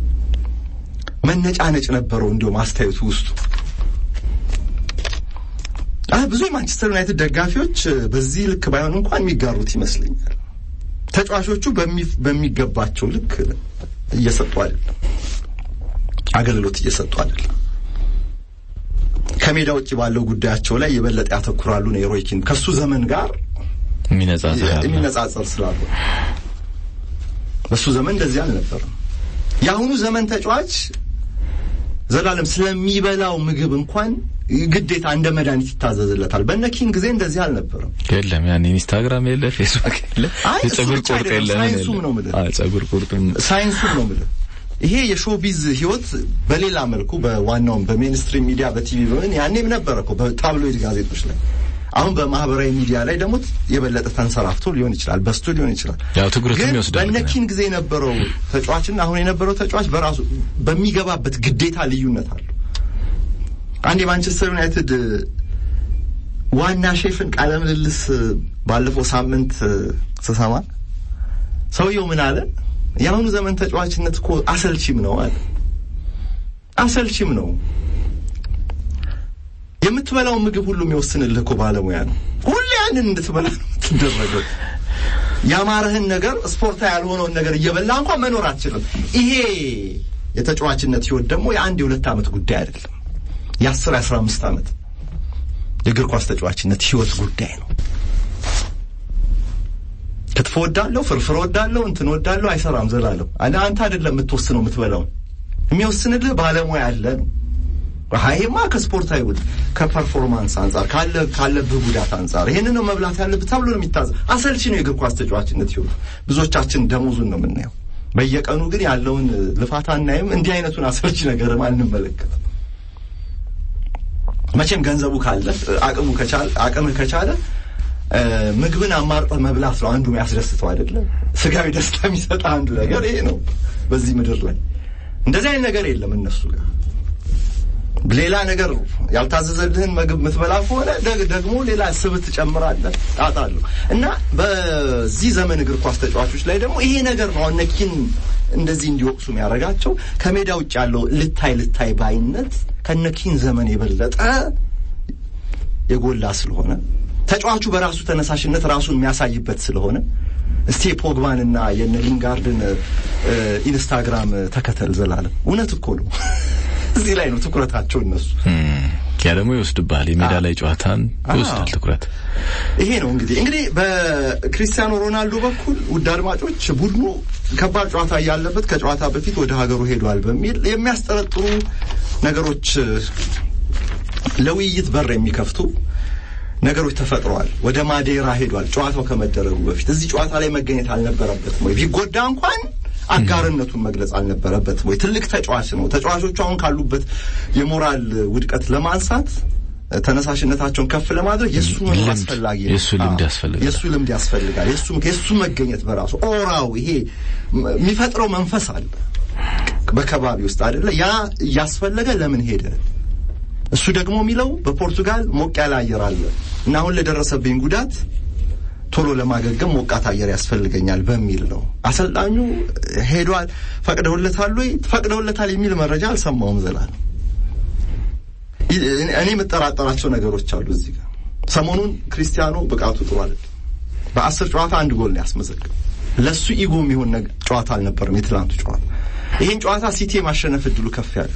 መነጫነጭ ነበረው እንዲሁም አስተያየቱ ውስጡ ብዙ የማንቸስተር ዩናይትድ ደጋፊዎች በዚህ ልክ ባይሆን እንኳን የሚጋሩት ይመስለኛል። ተጫዋቾቹ በሚገባቸው ልክ እየሰጡ አይደለም፣ አገልግሎት እየሰጡ አይደለም። ከሜዳ ውጭ ባለው ጉዳያቸው ላይ የበለጠ ያተኩራሉ ነው የሮይኪን ከሱ ዘመን ጋር የሚነጻጸር ስላሉ በሱ ዘመን እንደዚህ አልነበረም። የአሁኑ ዘመን ተጫዋች ዘላለም ስለሚበላው ምግብ እንኳን ግዴታ እንደ መድኃኒት ይታዘዝለታል። በነ ኪንግ ጊዜ እንደዚህ አልነበረም። የለም ያን ኢንስታግራም የለ ፌስቡክ የለ የጸጉር ቁርጥ የለ ሳይንሱም ነው የምልህ። አዎ ጸጉር ቁርጥም ሳይንሱም ነው የምልህ። ይሄ የሾቢዝ ህይወት በሌላ መልኩ በዋናውም በሜንስትሪም ሚዲያ በቲቪ በምን ያኔም ነበረ እኮ በታብሎይድ ጋዜጦች ላይ አሁን በማህበራዊ ሚዲያ ላይ ደግሞ የበለጠ ተንሰራፍቶ ሊሆን ይችላል፣ በስቶ ሊሆን ይችላል። ያው ትኩረትም ግን ይወስዳል። በነኪን ጊዜ የነበረው ተጫዋችና አሁን የነበረው ተጫዋች በራሱ በሚገባበት ግዴታ ልዩነት አለው። አንድ የማንቸስተር ዩናይትድ ዋና ሼፍን ቃለ ምልልስ ባለፈው ሳምንት ስሰማ ሰውየው ምን አለ? የአሁኑ ዘመን ተጫዋችነት እኮ አሰልቺም ነው አለ። አሰልቺም ነው የምትበላውን ምግብ ሁሉ የሚወስንልህ እኮ ባለሙያ ነው። ሁሌ ያንን እንድትበላ ነው የምትደረገው። ያማረህን ነገር ስፖርታዊ ያልሆነውን ነገር እየበላ እንኳን መኖር አትችልም። ይሄ የተጫዋችነት ህይወት ደግሞ የአንድ የሁለት ዓመት ጉዳይ አይደለም። የአስር የአስራ አምስት ዓመት የእግር ኳስ ተጫዋችነት ህይወት ጉዳይ ነው። ክትፎ ወዳለሁ፣ ፍርፍር ወዳለሁ፣ እንትን ወዳለሁ አይሰራም ዘላለም። አንተ አይደለም የምትወስነው የምትበላውን የሚወስንልህ ባለሙያ አለ ነው። ይሄማ ከስፖርታዊ ውድ ከፐርፎርማንስ አንጻር ካለ ካለብህ ጉዳት አንጻር ይሄንን ነው መብላት ያለብህ ተብሎ ነው የሚታዘው። አሰልቺ ነው የእግር ኳስ ተጫዋችነት ህይወቱ። ብዙዎቻችን ደሞዙን ነው የምናየው። በየቀኑ ግን ያለውን ልፋት አናይም። እንዲህ አይነቱን አሰልቺ ነገርም አንመለከትም። መቼም ገንዘቡ ካለ አቅሙ ከቻለ አቅምህ ከቻለ ምግብን አማርጠህ መብላት ነው አንዱ የሚያስደስተው አይደለም። ስጋዊ ደስታ የሚሰጥ አንዱ ነገር ይሄ ነው። በዚህ ምድር ላይ እንደዚህ አይነት ነገር የለም እነሱ ጋር ሌላ ነገር ያልታዘዘልህን ምግብ የምትበላ ከሆነ ደግሞ ሌላ ስብ ትጨምራለህ። ጣጣ አለው እና በዚህ ዘመን እግር ኳስ ተጫዋቾች ላይ ደግሞ ይሄ ነገር ነው እነ ኪን እንደዚህ እንዲወቅሱ የሚያደርጋቸው ከሜዳ ውጭ ያለው ልታይ ልታይ ባይነት ከነ ኪን ዘመን የበለጠ የጎላ ስለሆነ ተጫዋቹ በራሱ ተነሳሽነት ራሱን የሚያሳይበት ስለሆነ እስቲ የፖግባንና የነ ሊንጋርድን ኢንስታግራም ተከተል ዘላለም። እውነት እኮ ነው። እዚህ ላይ ነው ትኩረታቸው እነሱ። ያ ደግሞ ይወስድብሃል፣ የሜዳ ላይ ጨዋታን ይወስዳል ትኩረት። ይሄ ነው እንግዲህ እንግዲህ በክሪስቲያኖ ሮናልዶ በኩል ውድ አድማጮች ቡድኑ ከባድ ጨዋታ እያለበት ከጨዋታ በፊት ወደ ሀገሩ ሄዷል በሚል የሚያስጠረጥሩ ነገሮች ለውይይት በር የሚከፍቱ ነገሮች ተፈጥረዋል። ወደ ማዴራ ሄዷል ጨዋታው ከመደረጉ በፊት እዚህ ጨዋታ ላይ መገኘት አልነበረበትም ወይ? ቢጎዳ እንኳን አጋርነቱን መግለጽ አልነበረበትም ወይ? ትልቅ ተጫዋች ነው። ተጫዋቾቹ አሁን ካሉበት የሞራል ውድቀት ለማንሳት ተነሳሽነታቸውን ከፍ ለማድረግ የእሱ መኖር አስፈላጊ ነው። የእሱ ልምድ ያስፈልጋል። የእሱ ልምድ ያስፈልጋል። የእሱ የእሱ መገኘት በራሱ ኦራው ይሄ የሚፈጥረው መንፈስ አለ በከባቢ ውስጥ አይደለ? ያ እያስፈለገ ለምን ሄደ? እሱ ደግሞ የሚለው በፖርቱጋል ሞቅ ያለ አየር አለ እና አሁን ለደረሰብኝ ጉዳት ቶሎ ለማገገም ሞቃት አየር ያስፈልገኛል በሚል ነው። አሰልጣኙ ሄዷል። ፈቅደውለታል ወይ? ፈቅደውለታል የሚል መረጃ አልሰማውም። ዘላለም እኔ የምጠራጠራቸው ነገሮች አሉ እዚህ ጋር። ሰሞኑን ክሪስቲያኖ ብቃቱ ጥሩ አይደለም። በአስር ጨዋታ አንድ ጎል ነው ያስመዘግብ። ለሱ ኢጎ የሚሆን ጨዋታ አልነበረም የትላንቱ ጨዋታ። ይህን ጨዋታ ሲቲ የማሸነፍ እድሉ ከፍ ያለ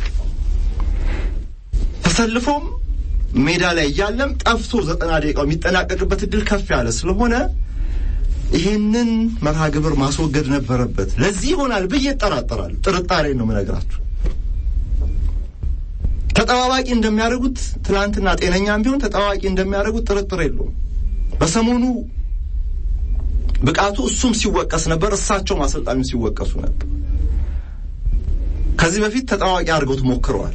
ተሰልፎም ሜዳ ላይ እያለም ጠፍቶ ዘጠና ደቂቃው የሚጠናቀቅበት እድል ከፍ ያለ ስለሆነ ይሄንን መርሃ ግብር ማስወገድ ነበረበት። ለዚህ ይሆናል ብዬ እጠራጠራለሁ። ጥርጣሬ ነው የምነግራችሁ። ተጠባባቂ እንደሚያደርጉት ትላንትና ጤነኛም ቢሆን ተጠባባቂ እንደሚያደርጉት ጥርጥር የለውም። በሰሞኑ ብቃቱ እሱም ሲወቀስ ነበር፣ እሳቸውም አሰልጣኙ ሲወቀሱ ነበር። ከዚህ በፊት ተጠባባቂ አድርገውት ሞክረዋል።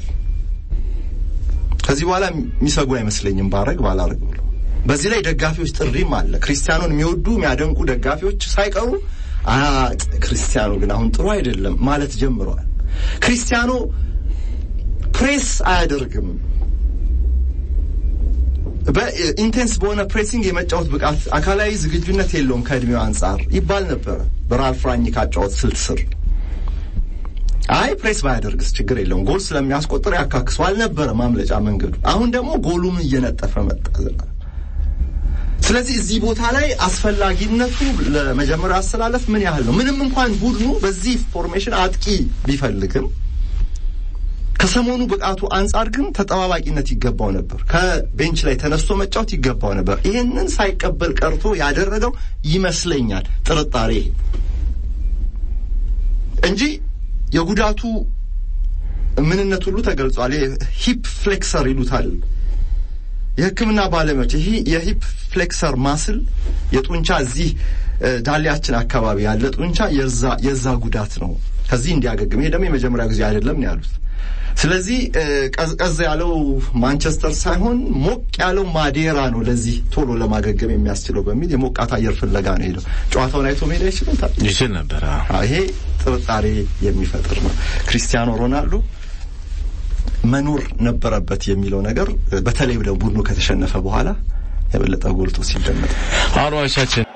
ከዚህ በኋላ የሚሰጉ አይመስለኝም ባረግ ባላረግ ብሎ። በዚህ ላይ ደጋፊዎች ጥሪም አለ። ክርስቲያኖን የሚወዱ የሚያደንቁ ደጋፊዎች ሳይቀሩ ክርስቲያኖ ግን አሁን ጥሩ አይደለም ማለት ጀምረዋል። ክርስቲያኖ ፕሬስ አያደርግም፣ በኢንቴንስ በሆነ ፕሬሲንግ የመጫወት ብቃት፣ አካላዊ ዝግጁነት የለውም ከእድሜው አንጻር ይባል ነበረ በራልፍ ራኒክ አጫወት ስልት ስር አይ ፕሬስ ባያደርግስ ችግር የለውም ጎል ስለሚያስቆጥር ያካክሰው አልነበረ ማምለጫ መንገዱ። አሁን ደግሞ ጎሉም እየነጠፈ መጣ። ስለዚህ እዚህ ቦታ ላይ አስፈላጊነቱ ለመጀመሪያ አስተላለፍ ምን ያህል ነው? ምንም እንኳን ቡድኑ በዚህ ፎርሜሽን አጥቂ ቢፈልግም ከሰሞኑ ብቃቱ አንጻር ግን ተጠባባቂነት ይገባው ነበር። ከቤንች ላይ ተነስቶ መጫወት ይገባው ነበር። ይሄንን ሳይቀበል ቀርቶ ያደረገው ይመስለኛል ጥርጣሬ እንጂ የጉዳቱ ምንነት ሁሉ ተገልጿል። ሂፕ ፍሌክሰር ይሉታል የሕክምና ባለሙያዎች። ይህ የሂፕ ፍሌክሰር ማስል የጡንቻ እዚህ ዳሌያችን አካባቢ ያለ ጡንቻ የዛ ጉዳት ነው። ከዚህ እንዲያገግም ይሄ ደግሞ የመጀመሪያ ጊዜ አይደለም ነው ያሉት። ስለዚህ ቀዝቀዝ ያለው ማንቸስተር ሳይሆን ሞቅ ያለው ማዴራ ነው ለዚህ ቶሎ ለማገገም የሚያስችለው በሚል የሞቃት አየር ፍለጋ ነው ሄደው። ጨዋታውን አይቶ ሜዳ ይችሉታል ይችል ነበር። ይሄ ጥርጣሬ የሚፈጥር ነው። ክሪስቲያኖ ሮናልዶ መኖር ነበረበት የሚለው ነገር በተለይ ቡድኑ ከተሸነፈ በኋላ የበለጠ ጎልቶ ሲደመጥ አድማጮቻችን